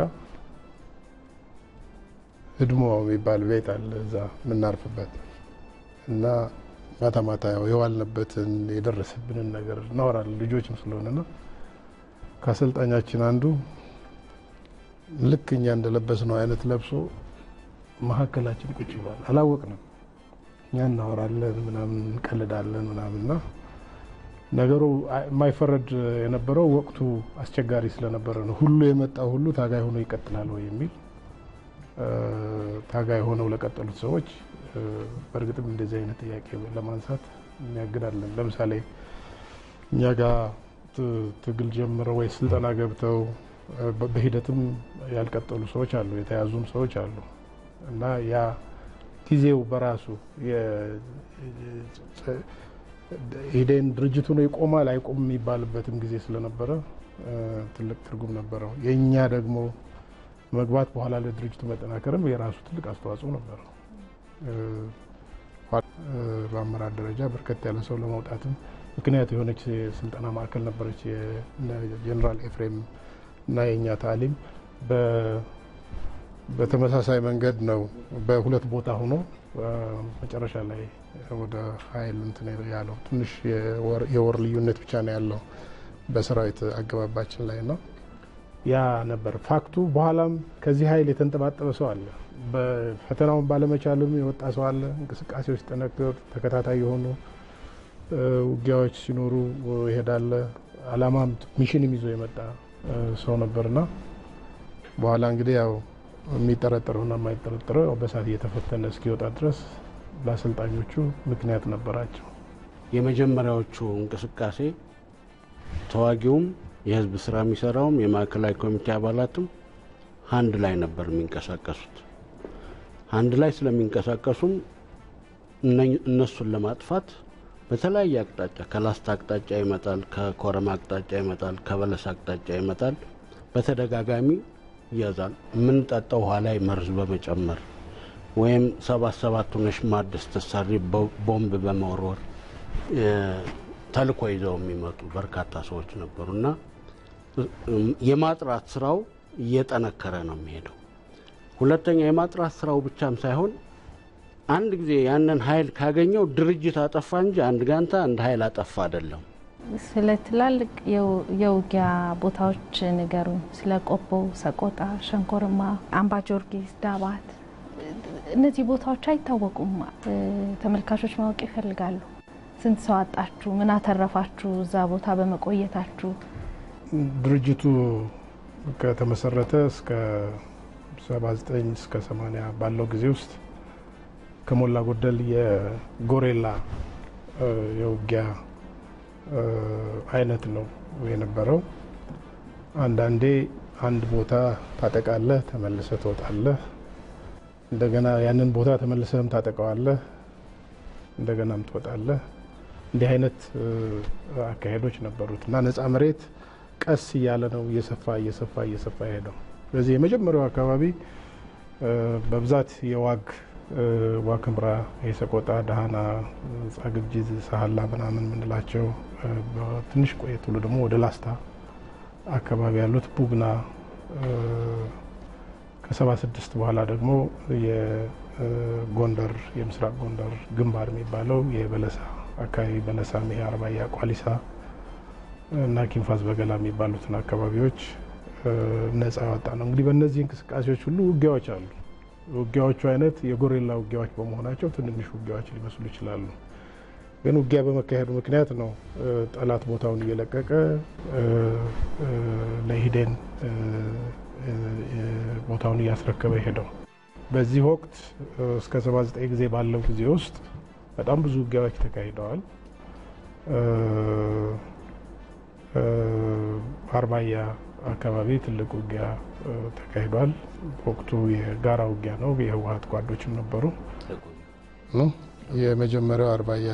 ህድሞ የሚባል ቤት አለ እዛ የምናርፍበት እና ማታ ማታ ያው የዋልንበትን የደረሰብንን ነገር እናወራለን ልጆችም ስለሆነና ከአሰልጣኛችን አንዱ ልክ እኛ እንደለበስነው አይነት ለብሶ መካከላችን ቁጭ ይሏል። አላወቅንም። እኛ እናወራለን ምናምን እንቀልዳለን ምናምንና ነገሩ የማይፈረድ የነበረው ወቅቱ አስቸጋሪ ስለነበረ ነው። ሁሉ የመጣው ሁሉ ታጋይ ሆኖ ይቀጥላል ወይ የሚል ታጋይ ሆነው ለቀጠሉት ሰዎች በእርግጥም እንደዚህ አይነት ጥያቄ ለማንሳት የሚያግዳለን። ለምሳሌ እኛ ጋር ትግል ጀምረው ወይ ስልጠና ገብተው በሂደትም ያልቀጠሉ ሰዎች አሉ፣ የተያዙም ሰዎች አሉ እና ያ ጊዜው በራሱ ኢህዴን ድርጅቱ ነው ይቆማል አይቆም የሚባልበትም ጊዜ ስለነበረ ትልቅ ትርጉም ነበረው። የእኛ ደግሞ መግባት በኋላ ለድርጅቱ መጠናከርም የራሱ ትልቅ አስተዋጽኦ ነበረው። በአመራር ደረጃ በርከት ያለ ሰው ለመውጣትም ምክንያት የሆነች የስልጠና ማዕከል ነበረች። የጀኔራል ኤፍሬም እና የእኛ ታሊም በተመሳሳይ መንገድ ነው በሁለት ቦታ ሆኖ መጨረሻ ላይ ወደ ኃይል እንትን ያለው ትንሽ የወር ልዩነት ብቻ ነው ያለው በሰራዊት አገባባችን ላይ ነው። ያ ነበር ፋክቱ። በኋላም ከዚህ ኃይል የተንጠባጠበ ሰው አለ። በፈተናውን ባለመቻልም የወጣ ሰው አለ። እንቅስቃሴዎች ጠነክር ተከታታይ የሆኑ ውጊያዎች ሲኖሩ ይሄዳለ። አላማም ሚሽንም ይዞ የመጣ ሰው ነበርና በኋላ እንግዲህ ያው የሚጠረጠረውና የማይጠረጠረው በሳት እየተፈተነ እስኪወጣ ድረስ ለአሰልጣኞቹ ምክንያት ነበራቸው። የመጀመሪያዎቹ እንቅስቃሴ ተዋጊውም የህዝብ ስራ የሚሰራውም የማዕከላዊ ኮሚቴ አባላትም አንድ ላይ ነበር የሚንቀሳቀሱት። አንድ ላይ ስለሚንቀሳቀሱም እነሱን ለማጥፋት በተለያየ አቅጣጫ ከላስታ አቅጣጫ ይመጣል፣ ከኮረማ አቅጣጫ ይመጣል፣ ከበለስ አቅጣጫ ይመጣል። በተደጋጋሚ ይያዛል። የምንጠጣው ውሃ ላይ መርዝ በመጨመር ወይም ሰባት ሰባት ሆነሽ ማድ ስትሰሪ ቦምብ በመወርወር ተልኮ ይዘው የሚመጡ በርካታ ሰዎች ነበሩ እና የማጥራት ስራው እየጠነከረ ነው የሚሄደው። ሁለተኛ የማጥራት ስራው ብቻም ሳይሆን አንድ ጊዜ ያንን ኃይል ካገኘው ድርጅት አጠፋ እንጂ አንድ ጋንታ አንድ ኃይል አጠፋ አይደለም። ስለ ትላልቅ የውጊያ ቦታዎች ንገሩኝ። ስለ ቆቦ፣ ሰቆጣ፣ ሸንኮርማ፣ አምባ ጊዮርጊስ፣ ዳባት እነዚህ ቦታዎች አይታወቁም። ተመልካቾች ማወቅ ይፈልጋሉ። ስንት ሰው አጣችሁ? ምን አተረፋችሁ? እዛ ቦታ በመቆየታችሁ ድርጅቱ ከተመሰረተ እስከ 79 እስከ 80 ባለው ጊዜ ውስጥ ከሞላ ጎደል የጎሬላ የውጊያ አይነት ነው የነበረው። አንዳንዴ አንድ ቦታ ታጠቃለህ፣ ተመልሰህ ትወጣለህ። እንደገና ያንን ቦታ ተመልሰህም ታጠቀዋለህ፣ እንደገናም ትወጣለህ። እንዲህ አይነት አካሄዶች ነበሩት እና ነፃ መሬት ቀስ እያለ ነው እየሰፋ እየሰፋ እየሰፋ ሄደው። ስለዚህ የመጀመሪያው አካባቢ በብዛት የዋግ ዋክምራ፣ የሰቆጣ፣ ዳህና፣ ጻግብጂዝ፣ ሳህላ ምናምን የምንላቸው ትንሽ ቆየት ብሎ ደግሞ ወደ ላስታ አካባቢ ያሉት ቡግና ከሰባ ስድስት በኋላ ደግሞ የጎንደር የምስራቅ ጎንደር ግንባር የሚባለው የበለሳ አካባቢ በለሳ፣ ይሄ አርባያ፣ ቋሊሳ እና ኪንፋዝ በገላ የሚባሉትን አካባቢዎች ነጻ ያወጣ ነው። እንግዲህ በእነዚህ እንቅስቃሴዎች ሁሉ ውጊያዎች አሉ። ውጊያዎቹ አይነት የጎሬላ ውጊያዎች በመሆናቸው ትንንሽ ውጊያዎች ሊመስሉ ይችላሉ። ግን ውጊያ በመካሄዱ ምክንያት ነው ጠላት ቦታውን እየለቀቀ ለኢህዴን ቦታውን እያስረከበ ሄደው። በዚህ ወቅት እስከ 79 ጊዜ ባለው ጊዜ ውስጥ በጣም ብዙ ውጊያዎች ተካሂደዋል። አርባያ አካባቢ ትልቅ ውጊያ ተካሂዷል። ወቅቱ የጋራ ውጊያ ነው። የህወሀት ጓዶችም ነበሩ። የመጀመሪያው አርባያ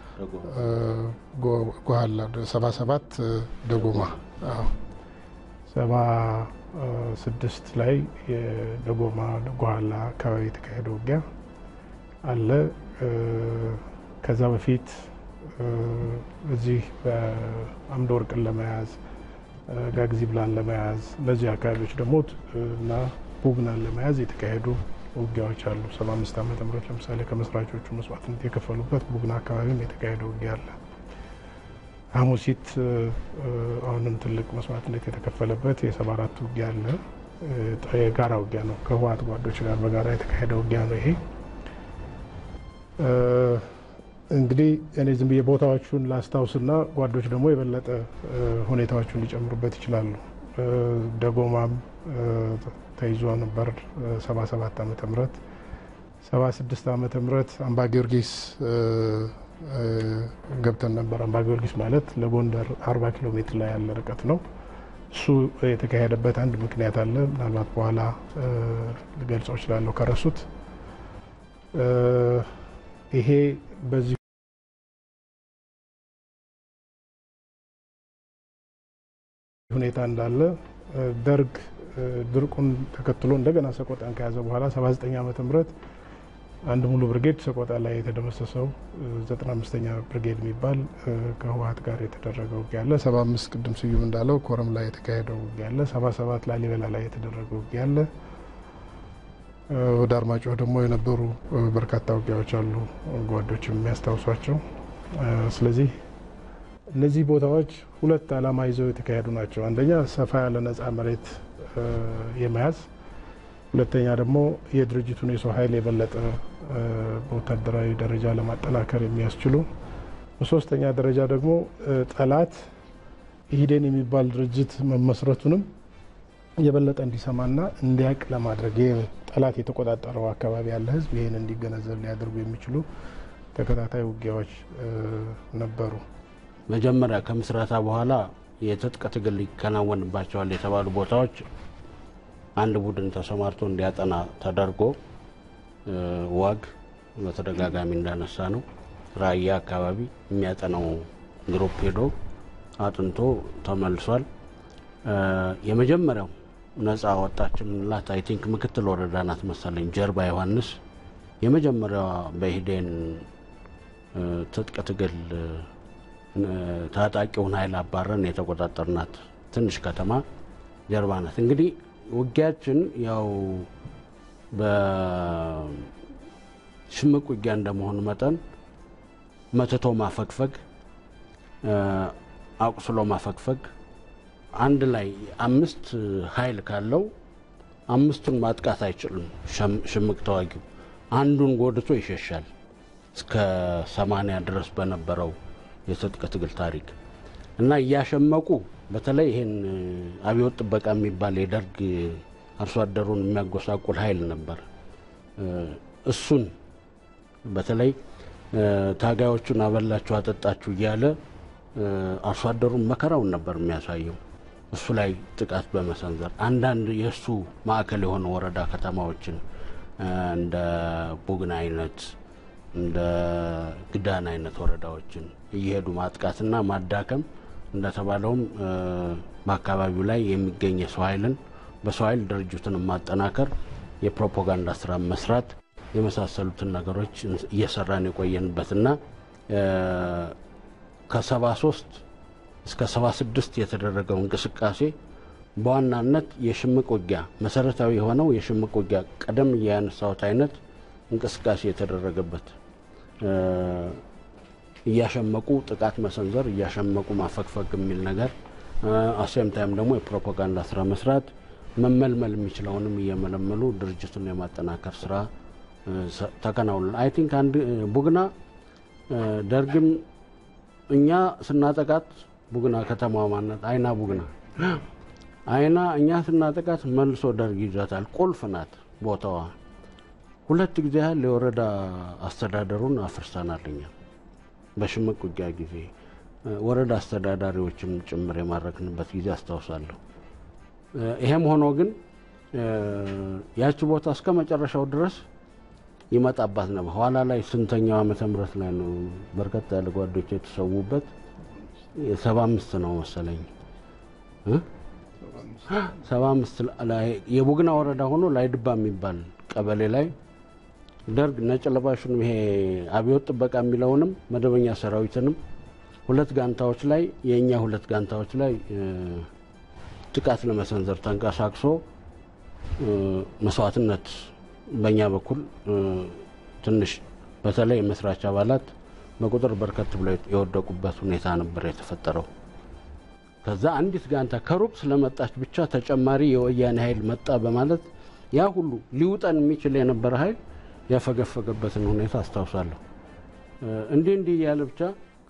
ጓላ ሰባ ሰባት ደጎማ ሰባ ስድስት ላይ የደጎማ ጓላ አካባቢ የተካሄደ ውጊያ አለ። ከዛ በፊት እዚህ በአምደ ወርቅን ለመያዝ ጋግዚብላን ለመያዝ እነዚህ አካባቢዎች ደግሞ እና ቡግናን ለመያዝ የተካሄዱ ውጊያዎች አሉ። ሰባ አምስት ዓመተ ምህረት ለምሳሌ ከመስራቾቹ መስዋዕትነት የከፈሉበት ቡግና አካባቢም የተካሄደ ውጊያ አለ። ሐሙሲት አሁንም ትልቅ መስዋዕትነት የተከፈለበት የሰባ አራት ውጊያ አለ። የጋራ ውጊያ ነው። ከህወሓት ጓዶች ጋር በጋራ የተካሄደ ውጊያ ነው ይሄ። እንግዲህ እኔ ዝም ብዬ ቦታዎቹን ላስታውስና ጓዶች ደግሞ የበለጠ ሁኔታዎቹን ሊጨምሩበት ይችላሉ። ደጎማም ተይዞ ነበር 77 ዓመተ ምህረት 76 ዓመተ ምህረት አምባ ጊዮርጊስ ገብተን ነበር። አምባ ጊዮርጊስ ማለት ለጎንደር 40 ኪሎ ሜትር ላይ ያለ ርቀት ነው። እሱ የተካሄደበት አንድ ምክንያት አለ። ምናልባት በኋላ ልገልጸው እችላለሁ ከረሱት ይሄ በዚህ ሁኔታ እንዳለ ደርግ ድርቁን ተከትሎ እንደገና ሰቆጣን ከያዘ በኋላ 79 ዓመተ ምህረት አንድ ሙሉ ብርጌድ ሰቆጣ ላይ የተደመሰሰው 95ኛ ብርጌድ የሚባል ከህወሀት ጋር የተደረገው ውጊያ አለ። 75 ቅድም ስዩም እንዳለው ኮረም ላይ የተካሄደው ውጊያ አለ። 77 ላሊበላ ላይ የተደረገው ውጊያ አለ። ወደ አርማጭሆ ደግሞ የነበሩ በርካታ ውጊያዎች አሉ፣ ጓዶችም የሚያስታውሷቸው። ስለዚህ እነዚህ ቦታዎች ሁለት ዓላማ ይዘው የተካሄዱ ናቸው። አንደኛ ሰፋ ያለ ነጻ መሬት የመያዝ ሁለተኛ ደግሞ የድርጅቱን የሰው ኃይል የበለጠ በወታደራዊ ደረጃ ለማጠናከር የሚያስችሉ፣ በሶስተኛ ደረጃ ደግሞ ጠላት ኢህዴን የሚባል ድርጅት መመስረቱንም የበለጠ እንዲሰማና እንዲያውቅ ለማድረግ ጠላት የተቆጣጠረው አካባቢ ያለ ህዝብ ይህን እንዲገነዘብ ሊያደርጉ የሚችሉ ተከታታይ ውጊያዎች ነበሩ። መጀመሪያ ከምስረታ በኋላ የትጥቅ ትግል ይከናወንባቸዋል የተባሉ ቦታዎች አንድ ቡድን ተሰማርቶ እንዲያጠና ተደርጎ ዋግ በተደጋጋሚ እንዳነሳ ነው ራያ አካባቢ የሚያጠናው ግሩፕ ሄዶ አጥንቶ ተመልሷል። የመጀመሪያው ነጻ ወጣች የምንላት አይ ቲንክ ምክትል ወረዳ ናት መሰለኝ ጀርባ ዮሐንስ የመጀመሪያዋ በኢህዴን ትጥቅ ትግል ታጣቂውን ኃይል አባረን የተቆጣጠርናት ትንሽ ከተማ ጀርባ ናት። እንግዲህ ውጊያችን ያው በሽምቅ ውጊያ እንደመሆኑ መጠን መትቶ ማፈግፈግ፣ አቁስሎ ማፈግፈግ አንድ ላይ አምስት ኃይል ካለው አምስቱን ማጥቃት አይችልም። ሽምቅ ተዋጊው አንዱን ጎድቶ ይሸሻል። እስከ ሰማንያ ድረስ በነበረው የትጥቅ ትግል ታሪክ እና እያሸመቁ በተለይ ይሄን አብዮት ጥበቃ የሚባል የደርግ አርሶ አደሩን የሚያጎሳቁል ኃይል ነበር። እሱን በተለይ ታጋዮቹን አበላችሁ አጠጣችሁ እያለ አርሶ አደሩን መከራውን ነበር የሚያሳየው። እሱ ላይ ጥቃት በመሰንዘር አንዳንድ የእሱ ማዕከል የሆኑ ወረዳ ከተማዎችን እንደ ቡግና አይነት እንደ ግዳን አይነት ወረዳዎችን እየሄዱ ማጥቃትና ማዳከም እንደተባለውም በአካባቢው ላይ የሚገኝ የሰው ኃይልን በሰው ኃይል ድርጅቱን ማጠናከር፣ የፕሮፓጋንዳ ስራ መስራት የመሳሰሉትን ነገሮች እየሰራን የቆየንበትና ከሰባ ሶስት እስከ ሰባ ስድስት የተደረገው እንቅስቃሴ በዋናነት የሽምቅ ውጊያ መሰረታዊ የሆነው የሽምቅ ውጊያ ቀደም እያነሳሁት አይነት እንቅስቃሴ የተደረገበት እያሸመቁ ጥቃት መሰንዘር፣ እያሸመቁ ማፈግፈግ የሚል ነገር አሴም ታይም ደግሞ የፕሮፓጋንዳ ስራ መስራት፣ መመልመል የሚችለውንም እየመለመሉ ድርጅቱን የማጠናከር ስራ ተከናውኗል። አይ ቲንክ አንድ ቡግና ደርግም እኛ ስናጠቃት ቡግና ከተማ ማነት አይና ቡግና አይና እኛ ስናጠቃት መልሶ ደርግ ይዛታል። ቁልፍ ናት ቦታዋ። ሁለት ጊዜ ያህል የወረዳ አስተዳደሩን አፍርሰናል። እኛ በሽምቅ ውጊያ ጊዜ ወረዳ አስተዳዳሪዎችም ጭምር የማረክንበት ጊዜ አስታውሳለሁ። ይሄም ሆኖ ግን ያቺ ቦታ እስከ መጨረሻው ድረስ ይመጣባት ነበር። ኋላ ላይ ስንተኛው ዓመተ ምህረት ላይ ነው በርከት ያለ ጓዶች የተሰዉበት? ሰባ አምስት ነው መሰለኝ ሰባ አምስት ላይ የቡግና ወረዳ ሆኖ ላይድባ የሚባል ቀበሌ ላይ ደርግ ነጭ ለባሹንም ይሄ አብዮት ጥበቃ የሚለውንም መደበኛ ሰራዊትንም ሁለት ጋንታዎች ላይ የእኛ ሁለት ጋንታዎች ላይ ጥቃት ለመሰንዘር ተንቀሳቅሶ መስዋዕትነት በእኛ በኩል ትንሽ በተለይ የመስራች አባላት በቁጥር በርከት ብለው የወደቁበት ሁኔታ ነበር የተፈጠረው። ከዛ አንዲት ጋንታ ከሩቅ ስለመጣች ብቻ ተጨማሪ የወያኔ ኃይል መጣ በማለት ያ ሁሉ ሊውጠን የሚችል የነበረ ኃይል ያፈገፈገበትን ሁኔታ አስታውሳለሁ። እንዲህ እንዲህ እያለ ብቻ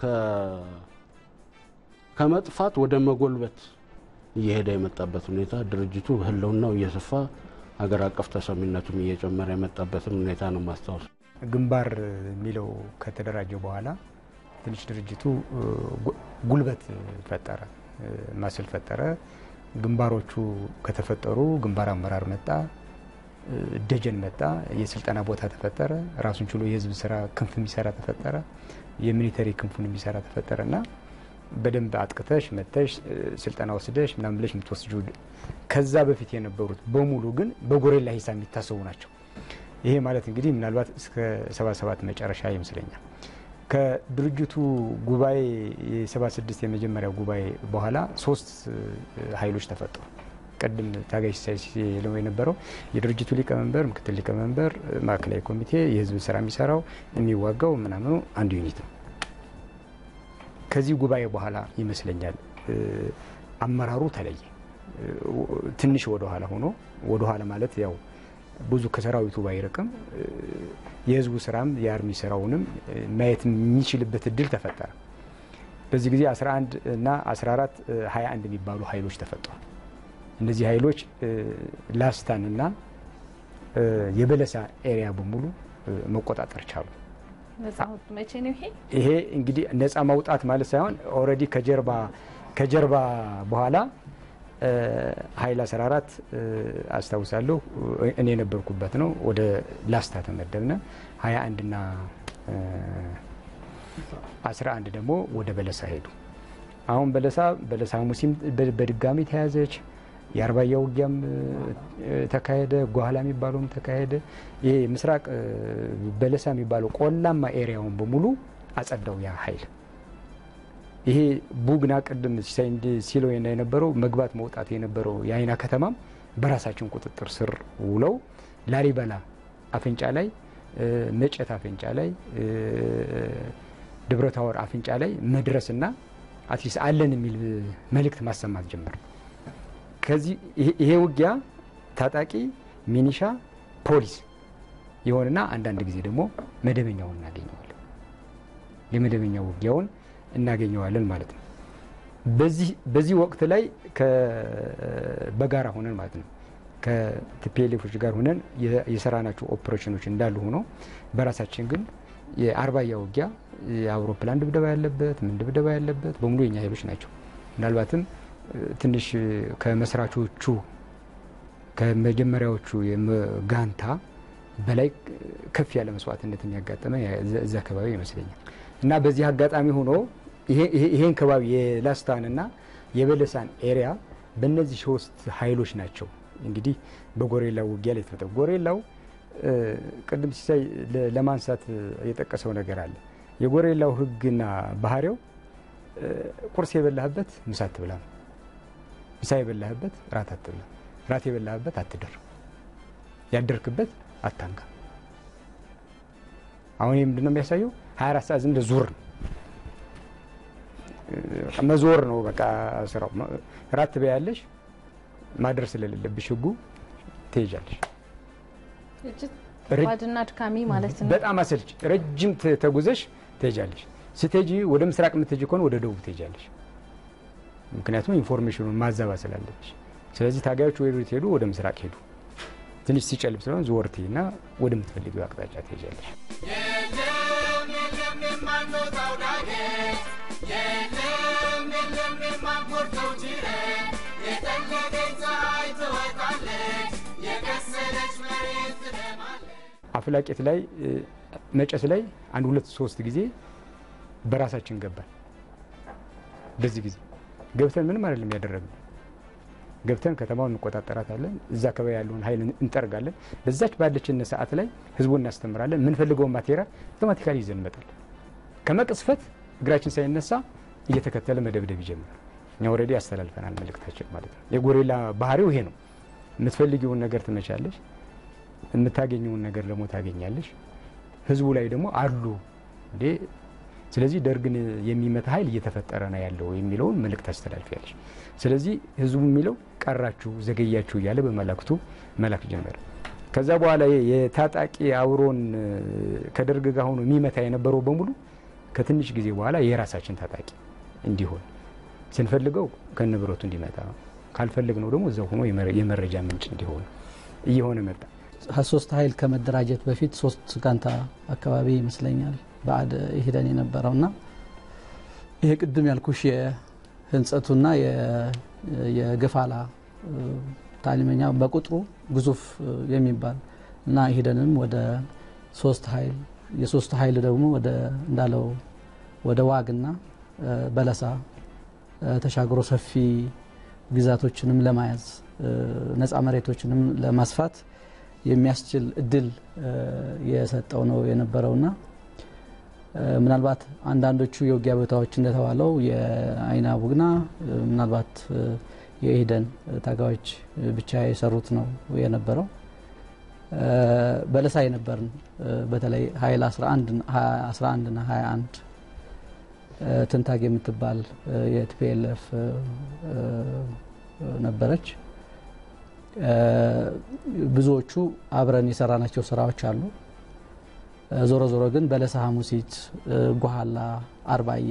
ከመጥፋት ወደ መጎልበት እየሄደ የመጣበት ሁኔታ ድርጅቱ ህልውናው እየሰፋ ሀገር አቀፍ ተሰሚነቱም እየጨመረ የመጣበትን ሁኔታ ነው ማስታወስ። ግንባር የሚለው ከተደራጀ በኋላ ትንሽ ድርጅቱ ጉልበት ፈጠረ፣ ማስል ፈጠረ። ግንባሮቹ ከተፈጠሩ ግንባር አመራር መጣ፣ ደጀን መጣ፣ የስልጠና ቦታ ተፈጠረ፣ ራሱን ችሎ የህዝብ ስራ ክንፍ የሚሰራ ተፈጠረ፣ የሚሊተሪ ክንፉን የሚሰራ ተፈጠረ እና በደንብ አጥቅተሽ መተሽ ስልጠና ወስደሽ ምናምን ብለሽ የምትወስጁ ከዛ በፊት የነበሩት በሙሉ ግን በጎሬላ ሂሳብ የሚታሰቡ ናቸው። ይሄ ማለት እንግዲህ ምናልባት እስከ 77 መጨረሻ ይመስለኛል። ከድርጅቱ ጉባኤ የ76 የመጀመሪያው ጉባኤ በኋላ ሶስት ኃይሎች ተፈጠሩ። ቅድም ታጋይ ሲሳይ ሲለው የነበረው የድርጅቱ ሊቀመንበር፣ ምክትል ሊቀመንበር፣ ማዕከላዊ ኮሚቴ፣ የህዝብ ስራ የሚሰራው የሚዋጋው ምናምኑ አንድ ዩኒት ነው። ከዚህ ጉባኤ በኋላ ይመስለኛል አመራሩ ተለየ። ትንሽ ወደኋላ ሆኖ ወደኋላ ማለት ያው ብዙ ከሰራዊቱ ባይርቅም የህዝቡ ስራም የአርሚ ስራውንም ማየት የሚችልበት እድል ተፈጠረ። በዚህ ጊዜ 11 እና 14 21 የሚባሉ ኃይሎች ተፈጥሯል። እነዚህ ኃይሎች ላስታንና የበለሳ ኤሪያ በሙሉ መቆጣጠር ቻሉ። መቼ ነው ይሄ? ይሄ እንግዲህ ነፃ ማውጣት ማለት ሳይሆን ኦልሬዲ ከጀርባ ከጀርባ በኋላ ኃይል 14 አስታውሳለሁ እኔ የነበርኩበት ነው። ወደ ላስታ ተመደብነ 21 እና 11 ደግሞ ወደ በለሳ ሄዱ። አሁን በለሳ በለሳ ሙሲም በድጋሚ ተያዘች። የአርባያ ውጊያም ተካሄደ። ጓህላ የሚባለውም ተካሄደ። ይሄ ምስራቅ በለሳ የሚባለው ቆላማ ኤሪያውን በሙሉ አጸዳው ያ ኃይል። ይሄ ቡግና ቅድም ሲለው የነበረው መግባት መውጣት የነበረው የአይና ከተማም በራሳችን ቁጥጥር ስር ውለው ላሊበላ አፍንጫ ላይ፣ መጨት አፍንጫ ላይ፣ ደብረታወር አፍንጫ ላይ መድረስና አትሊስት አለን የሚል መልእክት ማሰማት ጀመር። ከዚህ ይሄ ውጊያ ታጣቂ ሚኒሻ፣ ፖሊስ የሆነና አንዳንድ ጊዜ ደግሞ መደበኛውን እናገኘዋለን። የመደበኛ ውጊያውን እናገኘዋለን ማለት ነው። በዚህ ወቅት ላይ በጋራ ሆነን ማለት ነው ከቲፒኤልኤፎች ጋር ሆነን የሰራናቸው ኦፕሬሽኖች እንዳሉ ሆኖ በራሳችን ግን የአርባያ ውጊያ የአውሮፕላን ድብደባ ያለበት ምን ድብደባ ያለበት በሙሉ የኛ ኃይሎች ናቸው። ምናልባትም ትንሽ ከመስራቾቹ ከመጀመሪያዎቹ ጋንታ በላይ ከፍ ያለ መስዋዕትነት የሚያጋጠመ እዚ አካባቢ ይመስለኛል እና በዚህ አጋጣሚ ሆኖ ይሄን ከባቢ የላስታንና የበለሳን ኤሪያ በእነዚህ ሶስት ኃይሎች ናቸው እንግዲህ በጎሬላው ውጊያ ላይ የተፈጠረው። ጎሬላው ቅድም ሲሳይ ለማንሳት የጠቀሰው ነገር አለ። የጎሬላው ሕግና ባህሪው ቁርስ የበላህበት ምሳ አትብላ ነው። ምሳ የበላህበት ራት አትብላ፣ ራት የበላህበት አትደር፣ ያደርክበት አታንካ። አሁን ይህ ምንድን ነው የሚያሳየው? 24 ሰዓት ዝም ብለህ ዙር ነው መዞር ነው በቃ ስራው። ራት ትበያለሽ፣ ማድረስ ስለሌለብሽ ህጉ ትሄጃለሽ። ባድና አድካሚ ማለት ነው። በጣም አሰልች ረጅም ተጉዘሽ ትሄጃለሽ። ስትሄጂ ወደ ምስራቅ የምትሄጂ ከሆነ ወደ ደቡብ ትሄጃለሽ። ምክንያቱም ኢንፎርሜሽኑን ማዛባ ስላለብሽ። ስለዚህ ታጋዮች ወደ ሄዱ ወደ ምስራቅ ሄዱ። ትንሽ ሲጨልም ስለሆነ ዞር ትይና ወደምትፈልጊው አቅጣጫ ትሄጃለሽ። የለም የለም የማንወጣው ዳገት የለም የለም የማንቆርጠው ጅረት የጠለቀች ፀሐይ ትወጣለች የከሰለች መሬት ትደማለች። አፍላቄት ላይ መጨስ ላይ አንድ ሁለት ሶስት ጊዜ በራሳችን ገባል። በዚህ ጊዜ ገብተን ምንም አይደለም ያደረግነው። ገብተን ከተማውን እንቆጣጠራታለን። እዛ አካባቢ ያለውን ኃይል እንጠርጋለን። በዛች ባለችን ሰዓት ላይ ህዝቡን እናስተምራለን። የምንፈልገውን ማቴሪያል አውቶማቲካሊ ይዘን እንመጣለን። ከመቅስፈት እግራችን ሳይነሳ እየተከተለ መደብደብ ይጀምራል። እኛ ኦልሬዲ ያስተላልፈናል መልእክታችን ማለት ነው። የጎሬላ ባህሪው ይሄ ነው። የምትፈልጊውን ነገር ትመቻለሽ፣ የምታገኘውን ነገር ደግሞ ታገኛለሽ። ህዝቡ ላይ ደግሞ አሉ እንዴ ስለዚህ ደርግን የሚመታ ኃይል እየተፈጠረ ነው ያለው የሚለውን መልእክት አስተላልፊያለሽ። ስለዚህ ህዝቡ የሚለው ቀራችሁ፣ ዘገያችሁ እያለ በመላክቱ መላክ ጀመረ። ከዛ በኋላ የታጣቂ አብሮን ከደርግ ጋር ሆኖ የሚመታ የነበረው በሙሉ ከትንሽ ጊዜ በኋላ የራሳችን ታጣቂ እንዲሆን ስንፈልገው ከንብረቱ እንዲመጣ ካልፈልግነው ደግሞ እዛው ሆኖ የመረጃ ምንጭ እንዲሆን እየሆነ መጣ። ሶስት ኃይል ከመደራጀት በፊት ሶስት ጋንታ አካባቢ ይመስለኛል በአድ ሂደን የነበረው እና ይሄ ቅድም ያልኩሽ የህንጸቱና የገፋላ ታሊመኛ በቁጥሩ ግዙፍ የሚባል እና ሂደንም ወደ ሶስት ኃይል የሶስት ኃይል ደግሞ ወደ እንዳለው ወደ ዋግና በለሳ ተሻግሮ ሰፊ ግዛቶችንም ለማያዝ ነፃ መሬቶችንም ለማስፋት የሚያስችል እድል የሰጠው ነው የነበረውና ምናልባት አንዳንዶቹ የውጊያ ቦታዎች እንደተባለው የአይና ቡግና ምናልባት የኢህደን ታጋዮች ብቻ የሰሩት ነው የነበረው። በለሳ የነበርን በተለይ ኃይል 11 እና 21 ትንታግ የምትባል የቲፒኤልኤፍ ነበረች። ብዙዎቹ አብረን የሰራናቸው ስራዎች አሉ። ዞሮ ዞሮ ግን በለሳ ሐሙሲት፣ ጓኋላ፣ አርባያ፣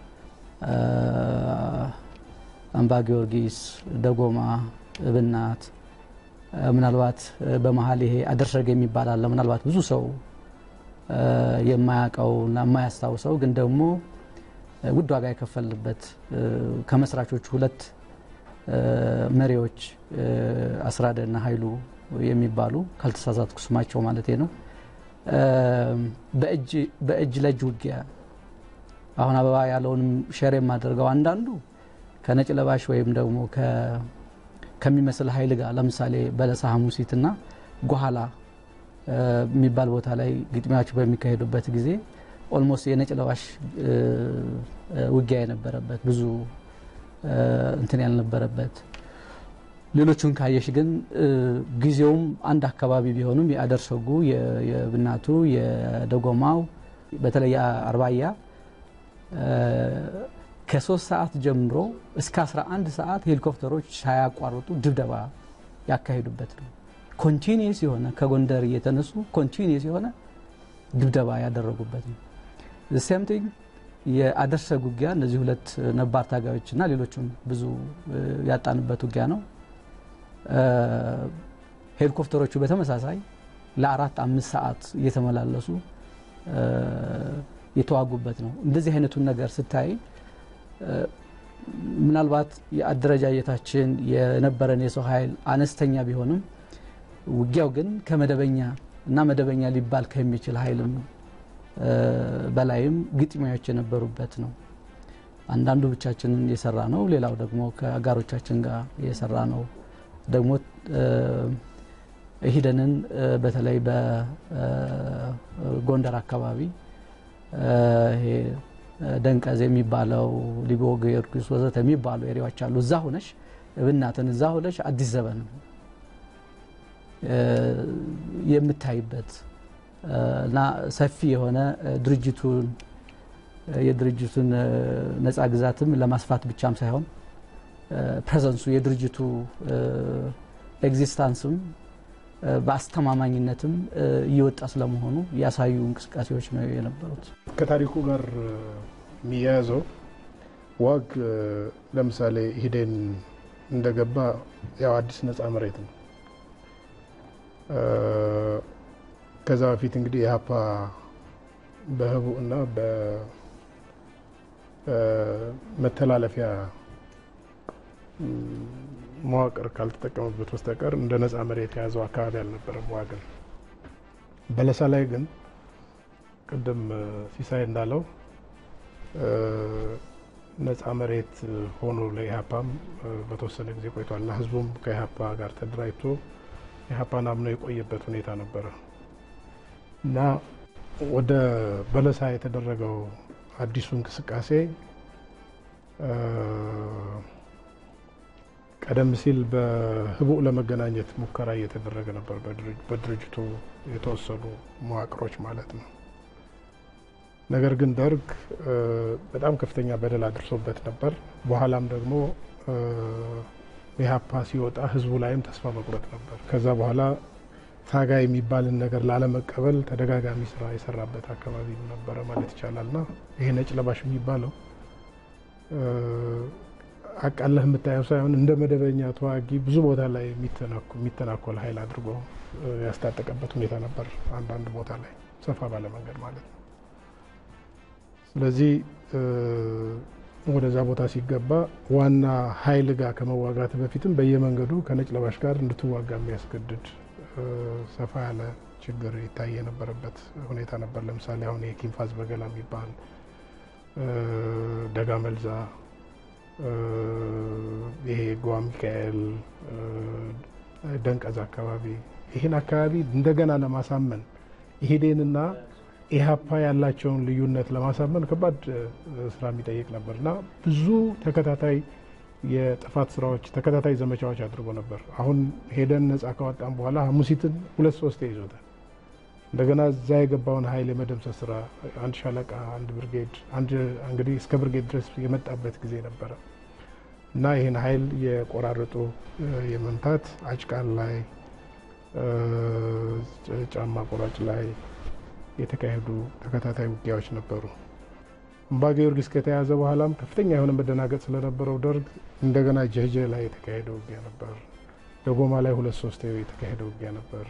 አምባ ጊዮርጊስ፣ ደጎማ፣ እብናት ምናልባት በመሀል ይሄ አደርሰግ የሚባል አለ። ምናልባት ብዙ ሰው የማያውቀው እና የማያስታውሰው ግን ደግሞ ውድ ዋጋ የከፈልበት ከመስራቾቹ ሁለት መሪዎች አስራደ እና ኃይሉ የሚባሉ ካልተሳሳትኩ ስማቸው ማለት ነው በእጅ ለእጅ ውጊያ አሁን አበባ ያለውንም ሸር የማደርገው አንዳንዱ ከነጭ ለባሽ ወይም ደግሞ ከሚመስል ኃይል ጋር ለምሳሌ በለሳ ሐሙሲትና ጓኋላ የሚባል ቦታ ላይ ግጥሚያዎች በሚካሄዱበት ጊዜ ኦልሞስት የነጭ ለባሽ ውጊያ የነበረበት ብዙ እንትን ያልነበረበት ሌሎቹን ካየሽ ግን ጊዜውም አንድ አካባቢ ቢሆኑም የአደርሰጉ የብናቱ የደጎማው በተለይ አርባያ ከሶስት ሰዓት ጀምሮ እስከ 11 ሰዓት ሄሊኮፕተሮች ሳያቋርጡ ድብደባ ያካሄዱበት ነው። ኮንቲኒየስ የሆነ ከጎንደር እየተነሱ ኮንቲኒየስ የሆነ ድብደባ ያደረጉበት ነው። ሴም ቲንግ የአደርሰግ ውጊያ እነዚህ ሁለት ነባር ታጋዮች እና ሌሎችም ብዙ ያጣንበት ውጊያ ነው። ሄሊኮፕተሮቹ በተመሳሳይ ለአራት አምስት ሰዓት እየተመላለሱ የተዋጉበት ነው። እንደዚህ አይነቱን ነገር ስታይ ምናልባት የአደረጃጀታችን የነበረን የሰው ኃይል አነስተኛ ቢሆንም ውጊያው ግን ከመደበኛ እና መደበኛ ሊባል ከሚችል ኃይልም በላይም ግጥሚያዎች የነበሩበት ነው። አንዳንዱ ብቻችንን የሰራ ነው፣ ሌላው ደግሞ ከአጋሮቻችን ጋር የሰራ ነው። ደግሞ ሂደንን በተለይ በጎንደር አካባቢ ይሄ ደንቀዝ የሚባለው ሊቦ ጊዮርጊስ ወዘተ የሚባሉ ኤሪያዎች አሉ። እዛ ሁነሽ እብናትን እዛ ሁነሽ አዲስ ዘበን የምታይበት እና ሰፊ የሆነ ድርጅቱን የድርጅቱን ነፃ ግዛትም ለማስፋት ብቻም ሳይሆን ፕሬዘንሱ የድርጅቱ ኤግዚስታንስም በአስተማማኝነትም እየወጣ ስለመሆኑ ያሳዩ እንቅስቃሴዎች ነው የነበሩት። ከታሪኩ ጋር የሚያያዘው ዋግ ለምሳሌ ሂዴን እንደገባ ያው አዲስ ነፃ መሬት ነው። ከዛ በፊት እንግዲህ የሀፓ በህቡ እና በመተላለፊያ መዋቅር ካልተጠቀሙበት በስተቀር እንደ ነፃ መሬት የያዘው አካባቢ አልነበረም። ዋግን በለሳ ላይ ግን ቅድም ሲሳይ እንዳለው ነፃ መሬት ሆኖ ለኢህአፓም በተወሰነ ጊዜ ቆይቷል እና ህዝቡም ከኢህአፓ ጋር ተደራጅቶ ኢህአፓን አምኖ የቆየበት ሁኔታ ነበረ እና ወደ በለሳ የተደረገው አዲሱ እንቅስቃሴ ቀደም ሲል በህቡዕ ለመገናኘት ሙከራ እየተደረገ ነበር፣ በድርጅቱ የተወሰኑ መዋቅሮች ማለት ነው። ነገር ግን ደርግ በጣም ከፍተኛ በደል አድርሶበት ነበር። በኋላም ደግሞ ኢህአፓ ሲወጣ ህዝቡ ላይም ተስፋ መቁረጥ ነበር። ከዛ በኋላ ታጋይ የሚባልን ነገር ላለመቀበል ተደጋጋሚ ስራ የሰራበት አካባቢ ነበረ ማለት ይቻላል እና ይሄ ነጭ ለባሽ የሚባለው አቃለህ የምታየው ሳይሆን እንደ መደበኛ ተዋጊ ብዙ ቦታ ላይ የሚተናኮል ኃይል አድርጎ ያስታጠቀበት ሁኔታ ነበር፣ አንዳንድ ቦታ ላይ ሰፋ ባለ መንገድ ማለት ነው። ስለዚህ ወደዛ ቦታ ሲገባ ዋና ኃይል ጋር ከመዋጋት በፊትም በየመንገዱ ከነጭ ለባሽ ጋር እንድትዋጋ የሚያስገድድ ሰፋ ያለ ችግር ይታይ የነበረበት ሁኔታ ነበር። ለምሳሌ አሁን የኪንፋዝ በገላ የሚባል ደጋ መልዛ ይሄ ጓ ሚካኤል ደንቀዝ አካባቢ ይህን አካባቢ እንደገና ለማሳመን ኢህዴንና ኢህአፓ ያላቸውን ልዩነት ለማሳመን ከባድ ስራ የሚጠይቅ ነበር እና ብዙ ተከታታይ የጥፋት ስራዎች ተከታታይ ዘመቻዎች አድርጎ ነበር። አሁን ሄደን ነጻ ካወጣን በኋላ ሐሙሲትን ሁለት ሶስት ይዞታል። እንደገና እዛ የገባውን ኃይል የመደምሰስ ስራ አንድ ሻለቃ፣ አንድ ብርጌድ፣ አንድ እንግዲህ እስከ ብርጌድ ድረስ የመጣበት ጊዜ ነበረ እና ይህን ኃይል የቆራረጡ የመምታት አጭቃን ላይ ጫማ ቆራጭ ላይ የተካሄዱ ተከታታይ ውጊያዎች ነበሩ። አምባ ጊዮርጊስ ከተያዘ በኋላም ከፍተኛ የሆነ መደናገጥ ስለነበረው ደርግ እንደገና ጀጀ ላይ የተካሄደ ውጊያ ነበር። ደጎማ ላይ ሁለት ሶስት የተካሄደ ውጊያ ነበር።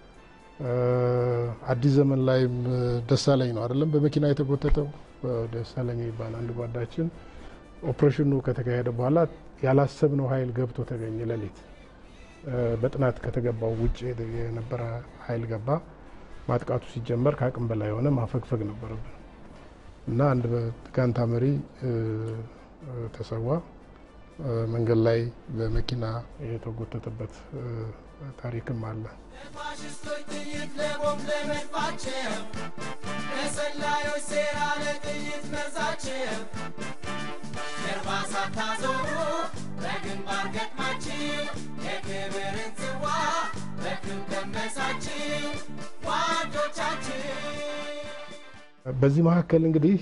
አዲስ ዘመን ላይም ደሳለኝ ነው አይደለም በመኪና የተጎተተው ደሳለኝ የሚባል አንድ ጓዳችን ኦፕሬሽኑ ከተካሄደ በኋላ ያላሰብነው ኃይል ገብቶ ተገኘ። ሌሊት በጥናት ከተገባው ውጭ የነበረ ኃይል ገባ። ማጥቃቱ ሲጀመር ከአቅም በላይ የሆነ ማፈግፈግ ነበረብን እና አንድ ጋንታ መሪ ተሰዋ። መንገድ ላይ በመኪና የተጎተተበት ታሪክም አለ። ለፋሽስቶች ጥይት ለቦምብ ለመድፋቸው ለሰላዮች ሴራ ለጥይት መርዛቸው ጀርባ ሳታዞሩ በግንባር ገጥማችሁ የክብርን ጽዋ በክብ ቀመሳችሁ ጓዶቻችሁ በዚህ መካከል እንግዲህ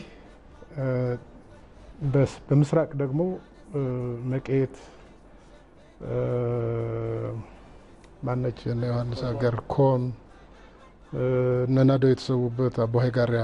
በምስራቅ ደግሞ መቄት ማነች እነ ዮሐንስ ሀገር ኮን እነናደው የተሰዉበት አቦሀይ ጋሪያ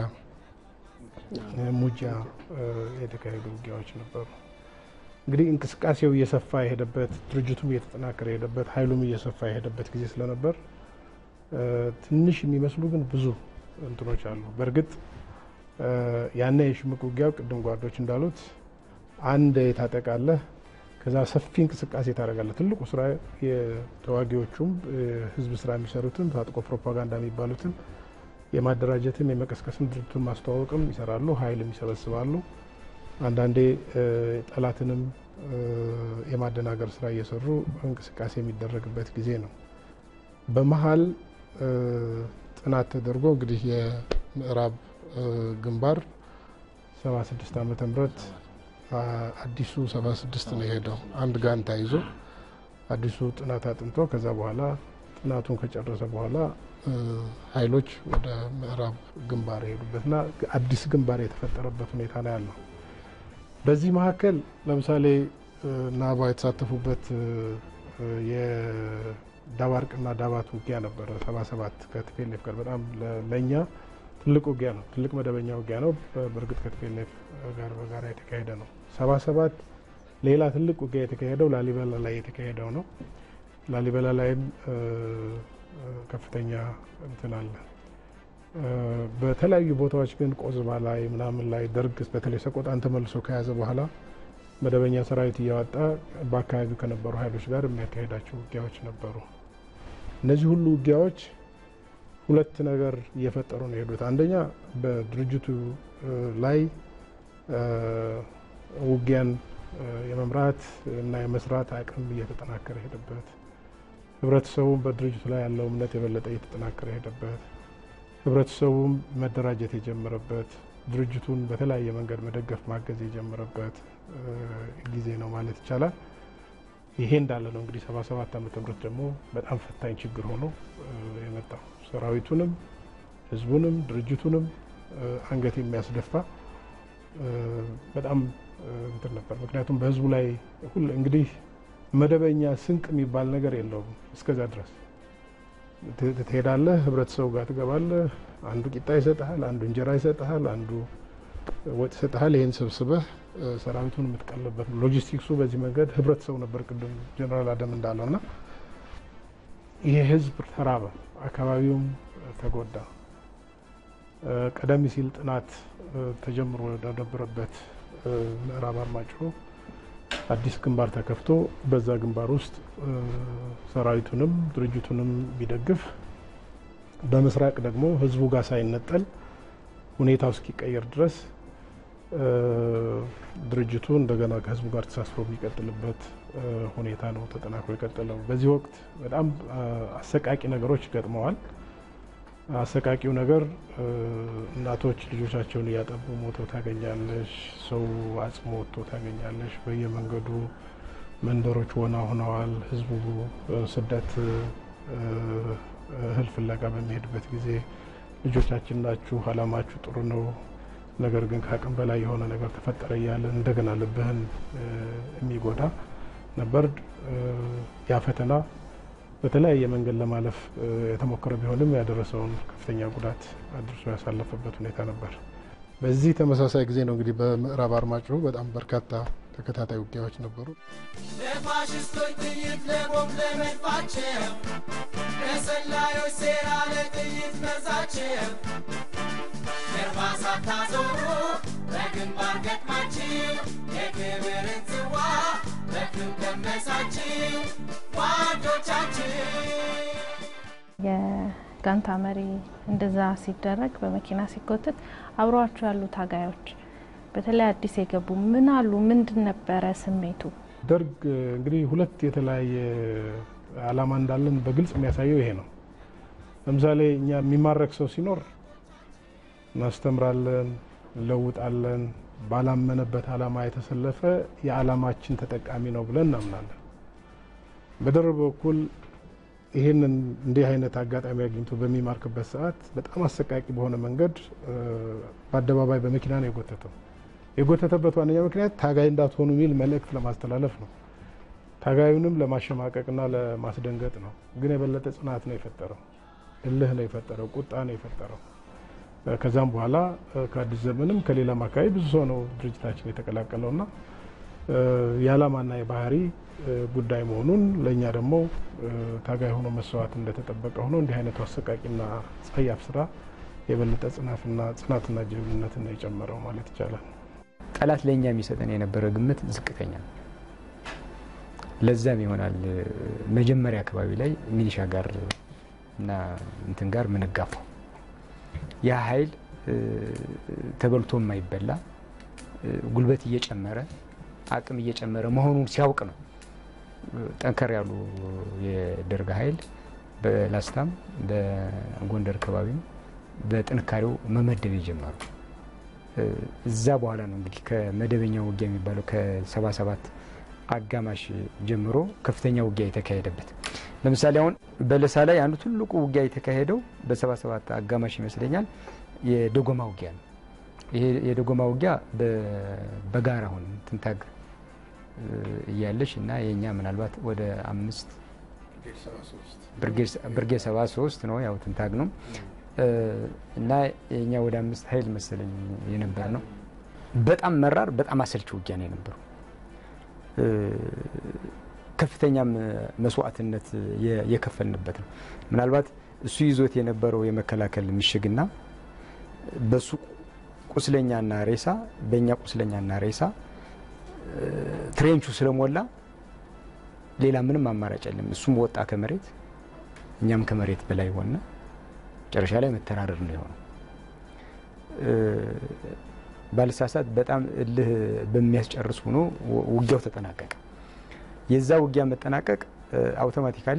ሙጃ የተካሄዱ ውጊያዎች ነበሩ። እንግዲህ እንቅስቃሴው እየሰፋ የሄደበት ድርጅቱም እየተጠናከረ የሄደበት ኃይሉም እየሰፋ የሄደበት ጊዜ ስለነበር ትንሽ የሚመስሉ ግን ብዙ እንትኖች አሉ። በእርግጥ ያነ የሽምቅ ውጊያው ቅድም ጓዶች እንዳሉት አንድ ታጠቃለህ፣ ከዛ ሰፊ እንቅስቃሴ ታደርጋለህ። ትልቁ ስራ የተዋጊዎቹም ህዝብ ስራ የሚሰሩትም ታጥቆ ፕሮፓጋንዳ የሚባሉትን የማደራጀትም የመቀስቀስም ድርጅቱን ማስተዋወቅም ይሰራሉ፣ ኃይልም ይሰበስባሉ። አንዳንዴ ጠላትንም የማደናገር ስራ እየሰሩ እንቅስቃሴ የሚደረግበት ጊዜ ነው። በመሀል ጥናት ተደርጎ እንግዲህ የምዕራብ ግንባር 76 ዓመተ ምህረት አዲሱ 76 ነው የሄደው አንድ ጋንታ ይዞ አዲሱ ጥናት አጥንቶ ከዛ በኋላ ጥናቱን ከጨረሰ በኋላ ኃይሎች ወደ ምዕራብ ግንባር የሄዱበትና አዲስ ግንባር የተፈጠረበት ሁኔታ ነው ያለው። በዚህ መካከል ለምሳሌ ናባ የተሳተፉበት የዳባርቅና ዳባት ውጊያ ነበረ። ሰባ ሰባት ከቲፒኤልኤፍ ጋር በጣም ለእኛ ትልቅ ውጊያ ነው። ትልቅ መደበኛ ውጊያ ነው። በእርግጥ ከቲፒኤልኤፍ ጋር በጋራ የተካሄደ ነው። ሰባ ሰባት ሌላ ትልቅ ውጊያ የተካሄደው ላሊበላ ላይ የተካሄደው ነው። ላሊበላ ላይም ከፍተኛ እንትን አለ። በተለያዩ ቦታዎች ግን ቆዝባ ላይ ምናምን ላይ ደርግ በተለይ ሰቆጣን ተመልሶ ከያዘ በኋላ መደበኛ ሰራዊት እያወጣ በአካባቢው ከነበሩ ኃይሎች ጋር የሚያካሄዳቸው ውጊያዎች ነበሩ። እነዚህ ሁሉ ውጊያዎች ሁለት ነገር እየፈጠሩ ነው የሄዱት። አንደኛ በድርጅቱ ላይ ውጊያን የመምራት እና የመስራት አቅም እየተጠናከረ ሄደበት፣ ህብረተሰቡም በድርጅቱ ላይ ያለው እምነት የበለጠ እየተጠናከረ ሄደበት፣ ህብረተሰቡም መደራጀት የጀመረበት ድርጅቱን በተለያየ መንገድ መደገፍ ማገዝ የጀመረበት ጊዜ ነው ማለት ይቻላል። ይሄ እንዳለ ነው እንግዲህ ሰባ ሰባት ዓመተ ምህረት ደግሞ በጣም ፈታኝ ችግር ሆኖ የመጣው ሰራዊቱንም ህዝቡንም ድርጅቱንም አንገት የሚያስደፋ በጣም እንትን ነበር። ምክንያቱም በህዝቡ ላይ ሁሉ እንግዲህ መደበኛ ስንቅ የሚባል ነገር የለውም። እስከዛ ድረስ ትሄዳለህ፣ ህብረተሰቡ ጋር ትገባለህ። አንዱ ቂጣ ይሰጥሃል፣ አንዱ እንጀራ ይሰጥሃል፣ አንዱ ወጥ ይሰጥሃል። ይህን ሰብስበህ ሰራዊቱን የምትቀልበት ሎጂስቲክሱ በዚህ መንገድ ህብረተሰቡ ነበር። ቅድም ጀነራል አደም እንዳለው እና ይሄ ህዝብ ተራበ፣ አካባቢውም ተጎዳ። ቀደም ሲል ጥናት ተጀምሮ ወደነበረበት ምዕራብ አርማጭሆ አዲስ ግንባር ተከፍቶ በዛ ግንባር ውስጥ ሰራዊቱንም ድርጅቱንም ቢደግፍ በምስራቅ ደግሞ ህዝቡ ጋር ሳይነጠል ሁኔታው እስኪቀየር ድረስ ድርጅቱ እንደገና ከህዝቡ ጋር ተሳስሮ የሚቀጥልበት ሁኔታ ነው ተጠናክሮ የቀጠለው። በዚህ ወቅት በጣም አሰቃቂ ነገሮች ገጥመዋል። አሰቃቂው ነገር እናቶች ልጆቻቸውን እያጠቡ ሞተው ታገኛለሽ። ሰው አጽሞ ወጥቶ ታገኛለሽ። በየመንገዱ መንደሮች ወና ሆነዋል። ህዝቡ ስደት እህል ፍለጋ በሚሄድበት ጊዜ ልጆቻችን ናችሁ፣ አላማችሁ ጥሩ ነው፣ ነገር ግን ከአቅም በላይ የሆነ ነገር ተፈጠረ እያለ እንደገና ልብህን የሚጎዳ ነበር። ያ ፈተና በተለያየ መንገድ ለማለፍ የተሞከረ ቢሆንም ያደረሰውን ከፍተኛ ጉዳት አድርሶ ያሳለፈበት ሁኔታ ነበር። በዚህ ተመሳሳይ ጊዜ ነው እንግዲህ በምዕራብ አርማጭሆ በጣም በርካታ ተከታታይ ውጊያዎች ነበሩ። ለፋሽስቶች ጥይት ለቦምብ ለመድፋቸው ለሰላዮች ሴራ ለጥይት መርዛቸው ጀርባ ሳታዞሩ በግንባር ገጥማችሁ የክብርን ጽዋ በክብ ቀመሳችሁ ጓዶቻችሁ የጋንታ መሪ እንደዛ ሲደረግ በመኪና ሲጎትት አብረዋቸው ያሉ ታጋዮች በተለይ አዲስ የገቡ ምን አሉ? ምንድን ነበረ ስሜቱ? ደርግ እንግዲህ ሁለት የተለያየ ዓላማ እንዳለን በግልጽ የሚያሳየው ይሄ ነው። ለምሳሌ እኛ የሚማረክ ሰው ሲኖር እናስተምራለን፣ እንለውጣለን። ባላመነበት ዓላማ የተሰለፈ የዓላማችን ተጠቃሚ ነው ብለን እናምናለን። በደርግ በኩል ይህንን እንዲህ አይነት አጋጣሚ አግኝቶ በሚማርክበት ሰዓት በጣም አሰቃቂ በሆነ መንገድ በአደባባይ በመኪና ነው የጎተተው። የጎተተበት ዋነኛ ምክንያት ታጋይ እንዳትሆኑ የሚል መልእክት ለማስተላለፍ ነው። ታጋዩንም ለማሸማቀቅና ለማስደንገጥ ነው። ግን የበለጠ ጽናት ነው የፈጠረው፣ እልህ ነው የፈጠረው፣ ቁጣ ነው የፈጠረው። ከዛም በኋላ ከአዲስ ዘመንም ከሌላም አካባቢ ብዙ ሰው ነው ድርጅታችን የተቀላቀለውና የዓላማና የባህሪ ጉዳይ መሆኑን ለእኛ ደግሞ ታጋይ ሆኖ መስዋዕት እንደተጠበቀ ሆኖ እንዲህ አይነቱ አሰቃቂና ጸያፍ ስራ የበለጠ ጽናትና ጽናትና ጀግንነትን ነው የጨመረው ማለት ይቻላል። ጠላት ለእኛ የሚሰጠን የነበረ ግምት ዝቅተኛ ነው። ለዛም ይሆናል መጀመሪያ አካባቢ ላይ ሚሊሻ ጋር እና እንትን ጋር ምንጋፋው ያ ኃይል ተበልቶ የማይበላ ጉልበት እየጨመረ አቅም እየጨመረ መሆኑን ሲያውቅ ነው ጠንከር ያሉ የደርግ ኃይል በላስታም በጎንደር አካባቢም በጥንካሬው መመደብ የጀመሩ። እዛ በኋላ ነው እንግዲህ ከመደበኛ ውጊያ የሚባለው ከሰባ ሰባት አጋማሽ ጀምሮ ከፍተኛ ውጊያ የተካሄደበት። ለምሳሌ አሁን በለሳ ላይ አንዱ ትልቁ ውጊያ የተካሄደው በሰባ ሰባት አጋማሽ ይመስለኛል የደጎማ ውጊያ ነው። ይሄ የደጎማ ውጊያ በጋራ አሁን ትንታግ እያለች እና የእኛ ምናልባት ወደ አምስት ብርጌድ ሰባ ሶስት ነው ያው ትንታግ ነው እና የእኛ ወደ አምስት ኃይል መሰለኝ የነበር ነው። በጣም መራር፣ በጣም አሰልቺ ውጊያ ነው የነበረው። ከፍተኛም መስዋዕትነት የከፈልንበት ነው። ምናልባት እሱ ይዞት የነበረው የመከላከል ምሽግና በሱ ቁስለኛና ሬሳ በእኛ ቁስለኛና ሬሳ ትሬንቹ ስለሞላ ሌላ ምንም አማራጭ የለም። እሱም ወጣ ከመሬት እኛም ከመሬት በላይ ሆነ። መጨረሻ ላይ መተራረር ነው የሆነው። ባልሳሳት በጣም እልህ በሚያስጨርስ ሆኖ ውጊያው ተጠናቀቀ። የዛ ውጊያ መጠናቀቅ አውቶማቲካሊ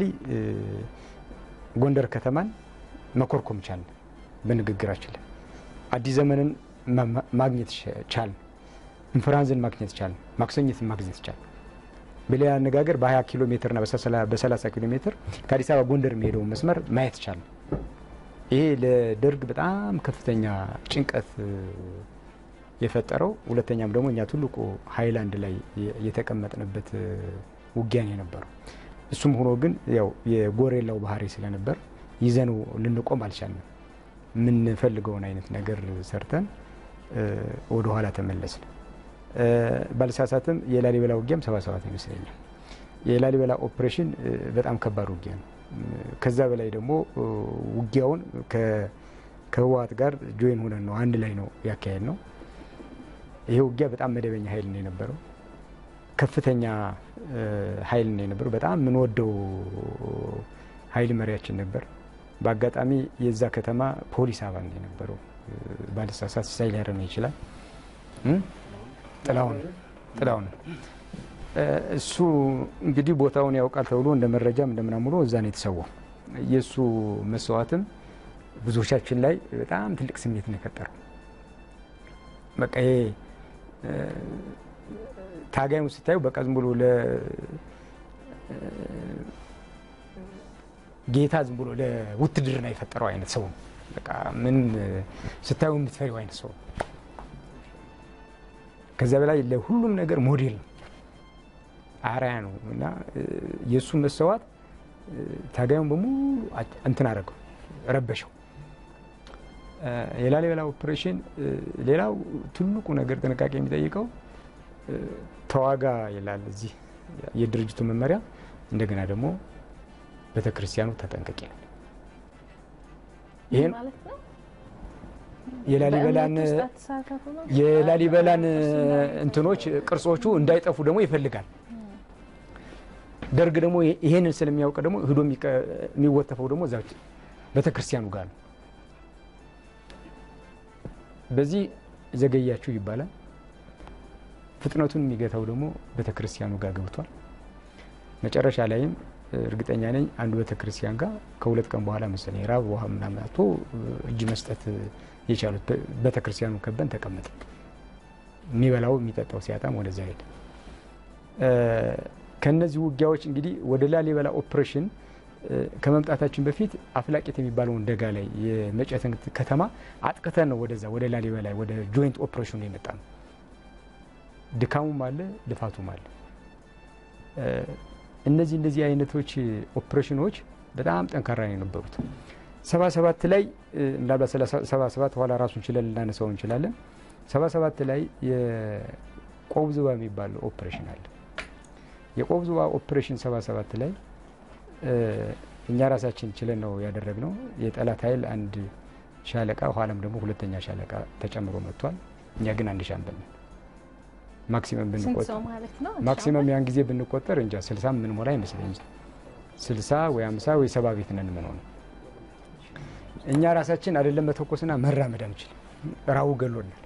ጎንደር ከተማን መኮርኮም ቻልን። በንግግራችን ላይ አዲስ ዘመንን ማግኘት ቻልን። እንፍራንዝን ማግኘት ቻልን። ማክሰኝትን ማግኘት ቻልን። በሌላ አነጋገር በ20 ኪሎ ሜትርና በ30 ኪሎ ሜትር ከአዲስ አበባ ጎንደር የሚሄደውን መስመር ማየት ቻልን። ይሄ ለደርግ በጣም ከፍተኛ ጭንቀት የፈጠረው ሁለተኛም ደግሞ እኛ ትልቁ ሀይላንድ ላይ የተቀመጥንበት ውጊያን የነበረው እሱም ሆኖ ግን ያው የጎሬላው ባህሪ ስለነበር ይዘነው ልንቆም አልቻልንም። የምንፈልገውን አይነት ነገር ሰርተን ወደ ኋላ ተመለስን። ባልሳሳትም የላሊበላ ውጊያም ሰባ ሰባት ይመስለኛል። የላሊበላ ኦፕሬሽን በጣም ከባድ ውጊያ ነው። ከዛ በላይ ደግሞ ውጊያውን ከህወሓት ጋር ጆይን ሆነን ነው አንድ ላይ ነው ያካሄድ ነው። ይሄ ውጊያ በጣም መደበኛ ኃይል ነው የነበረው። ከፍተኛ ኃይል ነው የነበረው። በጣም የምንወደው ኃይል መሪያችን ነበር። በአጋጣሚ የዛ ከተማ ፖሊስ አባል ነው የነበረው። ባለሳሳት ሲሳይ ሊያረም ይችላል። እም? ጥላሁን ጥላሁን እ፣ እሱ እንግዲህ ቦታውን ያውቃል ተብሎ እንደ መረጃም እንደምናምን ብሎ እዛ ነው የተሰዋው። የእሱ መስዋዕትም ብዙዎቻችን ላይ በጣም ትልቅ ስሜት ነው የፈጠረው። በቃ ይሄ እ፣ ታጋዩን ስታዩ በቃ ዝም ብሎ ለ እ፣ ጌታ ዝም ብሎ ለውትድርና የፈጠረው አይነት ሰው ነው። በቃ ምን ስታዩ የምትፈሪው አይነት ሰው ነው። ከዚያ በላይ ለሁሉም ነገር ሞዴል ነው፣ አርአያ ነው እና እ፣ የእሱ መሰዋት እ፣ ታጋዩን በሙሉ አጭ- እንትን አደረገው፣ ረበሸው። እ፣ የላሊበላ ኦፕሬሽን እ፣ ሌላው ትልቁ ነገር ጥንቃቄ የሚጠይቀው እ፣ ተዋጋ ይላል እዚህ የድርጅቱ መመሪያ። እንደገና ደግሞ ቤተ ክርስቲያኑ ተጠንቀቂ ነው። ይህን ማለት ነው። የላሊበላን በእምነት ውስጥ አትሳተፉ ነው? የላሊበላን እንትኖች ቅርጾቹ እንዳይጠፉ ደግሞ ይፈልጋል። ደርግ ደግሞ ይሄንን ስለሚያውቅ ደግሞ ህዶ የሚቀ- የሚወተፈው ደግሞ እዛ ቤተ ክርስቲያኑ ጋር ነው። በዚህ ዘገያችሁ ይባላል። ፍጥነቱን የሚገታው ደግሞ ቤተ ክርስቲያኑ ጋር ገብቷል። መጨረሻ ላይም እርግጠኛ ነኝ አንዱ ቤተ ክርስቲያን ጋር ከሁለት ቀን በኋላ መሰለኝ ራብ ውሃ ምናምን አጥቶ እጅ መስጠት የቻሉት ቤተ ክርስቲያኑ ከበን ተቀመጠ። የሚበላው የሚጠጣው ሲያጣም ወደዛ ሄደ። እ፣ ከነዚህ ውጊያዎች እንግዲህ ወደ ላሊበላ ኦፕሬሽን እ፣ ከመምጣታችን በፊት አፍላቄት የሚባለውን ደጋ ላይ የመጨትን ከተማ አጥቅተን ነው ወደዛ ወደ ላሊበላ ወደ ጆይንት ኦፕሬሽኑ የመጣ ነው። ድካሙም አለ፣ ልፋቱም አለ። እ፣ እነዚህ እንደዚህ አይነቶች ኦፕሬሽኖች በጣም ጠንካራ ነው የነበሩት። ሰባ ሰባት ላይ እ፣ ምናልባት ስለ ሰባ ሰባት ኋላ ራሱን ችለን ልናነሳው እንችላለን። ሰባ ሰባት ላይ የቆብ ዝባ የሚባል ኦፕሬሽን አለ። የቆብ ዝባ ኦፕሬሽን ሰባ ሰባት ላይ እ፣ እኛ ራሳችን ችለን ነው ያደረግነው። የጠላት ኃይል አንድ ሻለቃ ኋላም ደግሞ ሁለተኛ ሻለቃ ተጨምሮ መጥቷል። እኛ ግን አንድ ሻምበል ነን። ማክሲመም ስንት ብንቆጥር ሰው ማለት ነው? ማክሲመም ያን ጊዜ ብንቆጠር እንጃ ስልሳ ምን ሞላ አይመስለኝም። ስልሳ ወይ አምሳ ወይ ሰባ ቤት ነን ምን ሆነ እኛ ራሳችን አይደለም መተኮስና መራመድ አንችልም። ራቡ ገሎናል።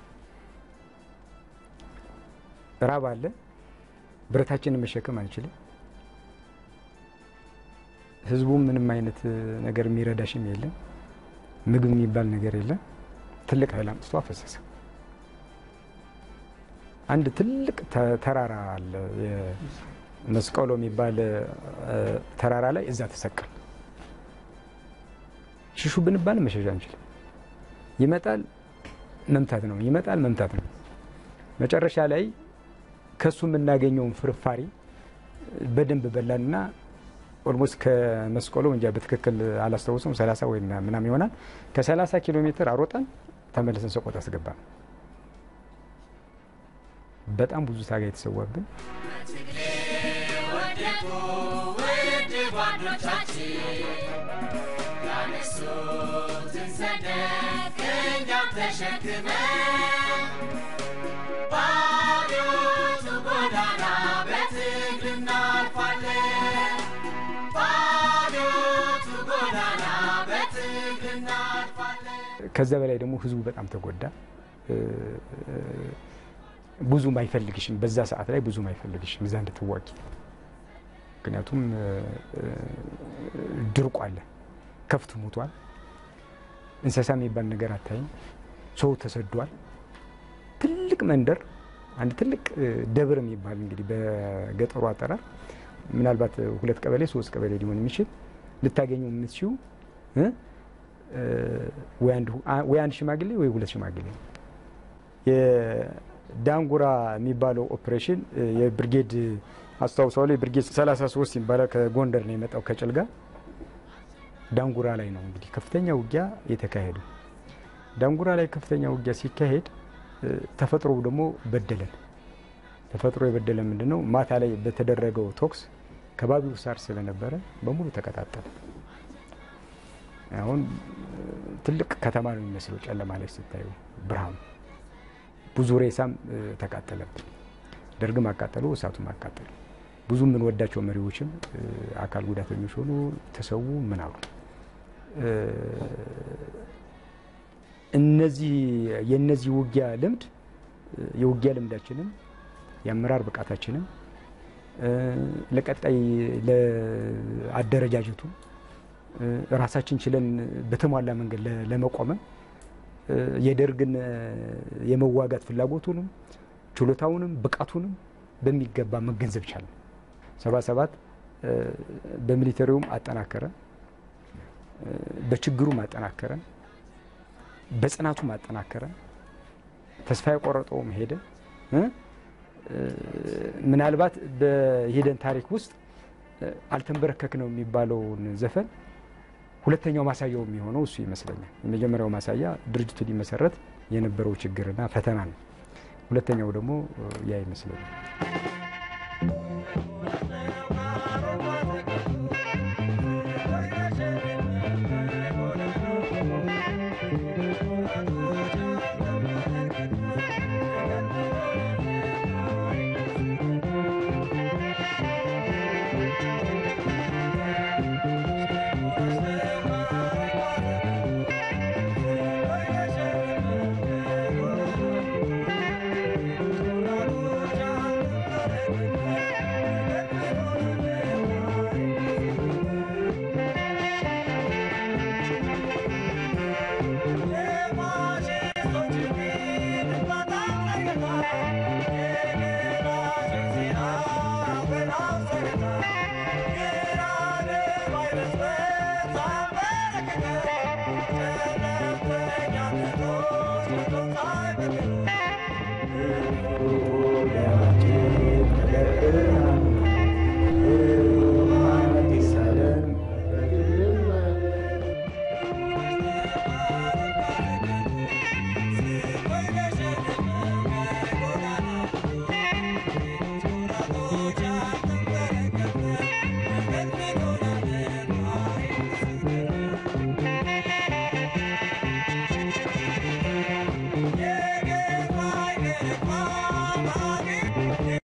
ራብ አለ። ብረታችንን መሸከም አንችልም። ህዝቡም ምንም አይነት ነገር የሚረዳሽም የለም። ምግብ የሚባል ነገር የለም። ትልቅ ኃይል አምጥቶ አፈሰሰ። አንድ ትልቅ ተ- ተራራ አለ። መስቀሎ የሚባል እ፣ ተራራ ላይ እዛ ተሰቀል ሽሹ ብንባል መሸሻ አንችልም። ይመጣል መምታት ነው፣ ይመጣል መምታት ነው። መጨረሻ ላይ ከሱ የምናገኘውን ፍርፋሪ በደንብ በላንና ኦልሞስት ከመስቀሎ እንጃ በትክክል አላስታውሰም፣ 30 ወይ ምናምን ይሆናል። ከ30 ኪሎ ሜትር አሮጠን ተመልሰን ሰቆጣ አስገባ ነው። በጣም ብዙ ታጋይ የተሰዋብን በትግሌ ወደቁ ውድ ጓዶቻችን ያነሱትን ሰንደቅ እኛም ተሸክመን በአብዮቱ ጎዳና በትግል እናልፋለን። በአብዮቱ ጎዳና በትግል እናልፋለን። ከዛ በላይ ደግሞ ህዝቡ በጣም ተጎዳ። እ፣ ብዙም አይፈልግሽም። በዛ ሰዓት ላይ ብዙም አይፈልግሽም እዛ እንድትዋጊ። ምክንያቱም እ፣ እ፣ ድርቁ አለ፣ ከፍት ሞቷል፣ እንስሳ የሚባል ነገር አታይም፣ ሰው ተሰዷል። ትልቅ መንደር አንድ ትልቅ እ፣ ደብር የሚባል እንግዲህ በገጠሩ አጠራር ምናልባት ሁለት ቀበሌ ሶስት ቀበሌ ሊሆን የሚችል ልታገኙ የምትችው እ፣ እ፣ ወይ አንድ ሁ- አ- ወይ አንድ ሽማግሌ ወይ ሁለት ሽማግሌ የዳንጉራ የሚባለው ኦፕሬሽን እ፣ የብርጌድ አስታውሰዋለሁ። የብርጌድ 33 ይባላል። ከጎንደር ነው የመጣው ከጭልጋ ዳንጉራ ላይ ነው እንግዲህ ከፍተኛ ውጊያ የተካሄዱ። ዳንጉራ ላይ ከፍተኛ ውጊያ ሲካሄድ እ፣ ተፈጥሮ ደግሞ በደለን። ተፈጥሮ የበደለን ምንድን ነው? ማታ ላይ በተደረገው ቶክስ ከባቢው ሳር ስለነበረ በሙሉ ተቀጣጠለ። አሁን እ፣ ትልቅ ከተማ ነው የሚመስለው ጨለማ ላይ ስታዩ ብርሃኑ። ብዙ ሬሳም እ፣ ተቃጠለብን። ደርግም አቃጠሉ፣ እሳቱም አቃጠሉ። ብዙ የምንወዳቸው መሪዎችም እ፣ አካል ጉዳተኞች ሆኑ፣ ተሰዉ፣ ምን አሉ። እ፣ እነዚህ የነዚህ ውጊያ ልምድ የውጊያ ልምዳችንም የአመራር ብቃታችንም ለቀጣይ ለአደረጃጀቱ ራሳችን ችለን በተሟላ መንገድ ለመቆመን የደርግን የመዋጋት ፍላጎቱንም ችሎታውንም ብቃቱንም በሚገባ መገንዘብ ቻለ። ሰባ ሰባት በሚሊተሪውም አጠናከረ፣ በችግሩም አጠናከረ፣ በጽናቱም አጠናከረ። ተስፋ የቆረጠውም ሄደ። ምናልባት በሂደን ታሪክ ውስጥ አልተንበረከክ ነው የሚባለውን ዘፈን ሁለተኛው ማሳያው የሚሆነው እሱ ይመስለኛል። የመጀመሪያው ማሳያ ድርጅቱ ሊመሰረት የነበረው ችግርና ፈተና ነው። ሁለተኛው ደግሞ ያ ይመስለኛል።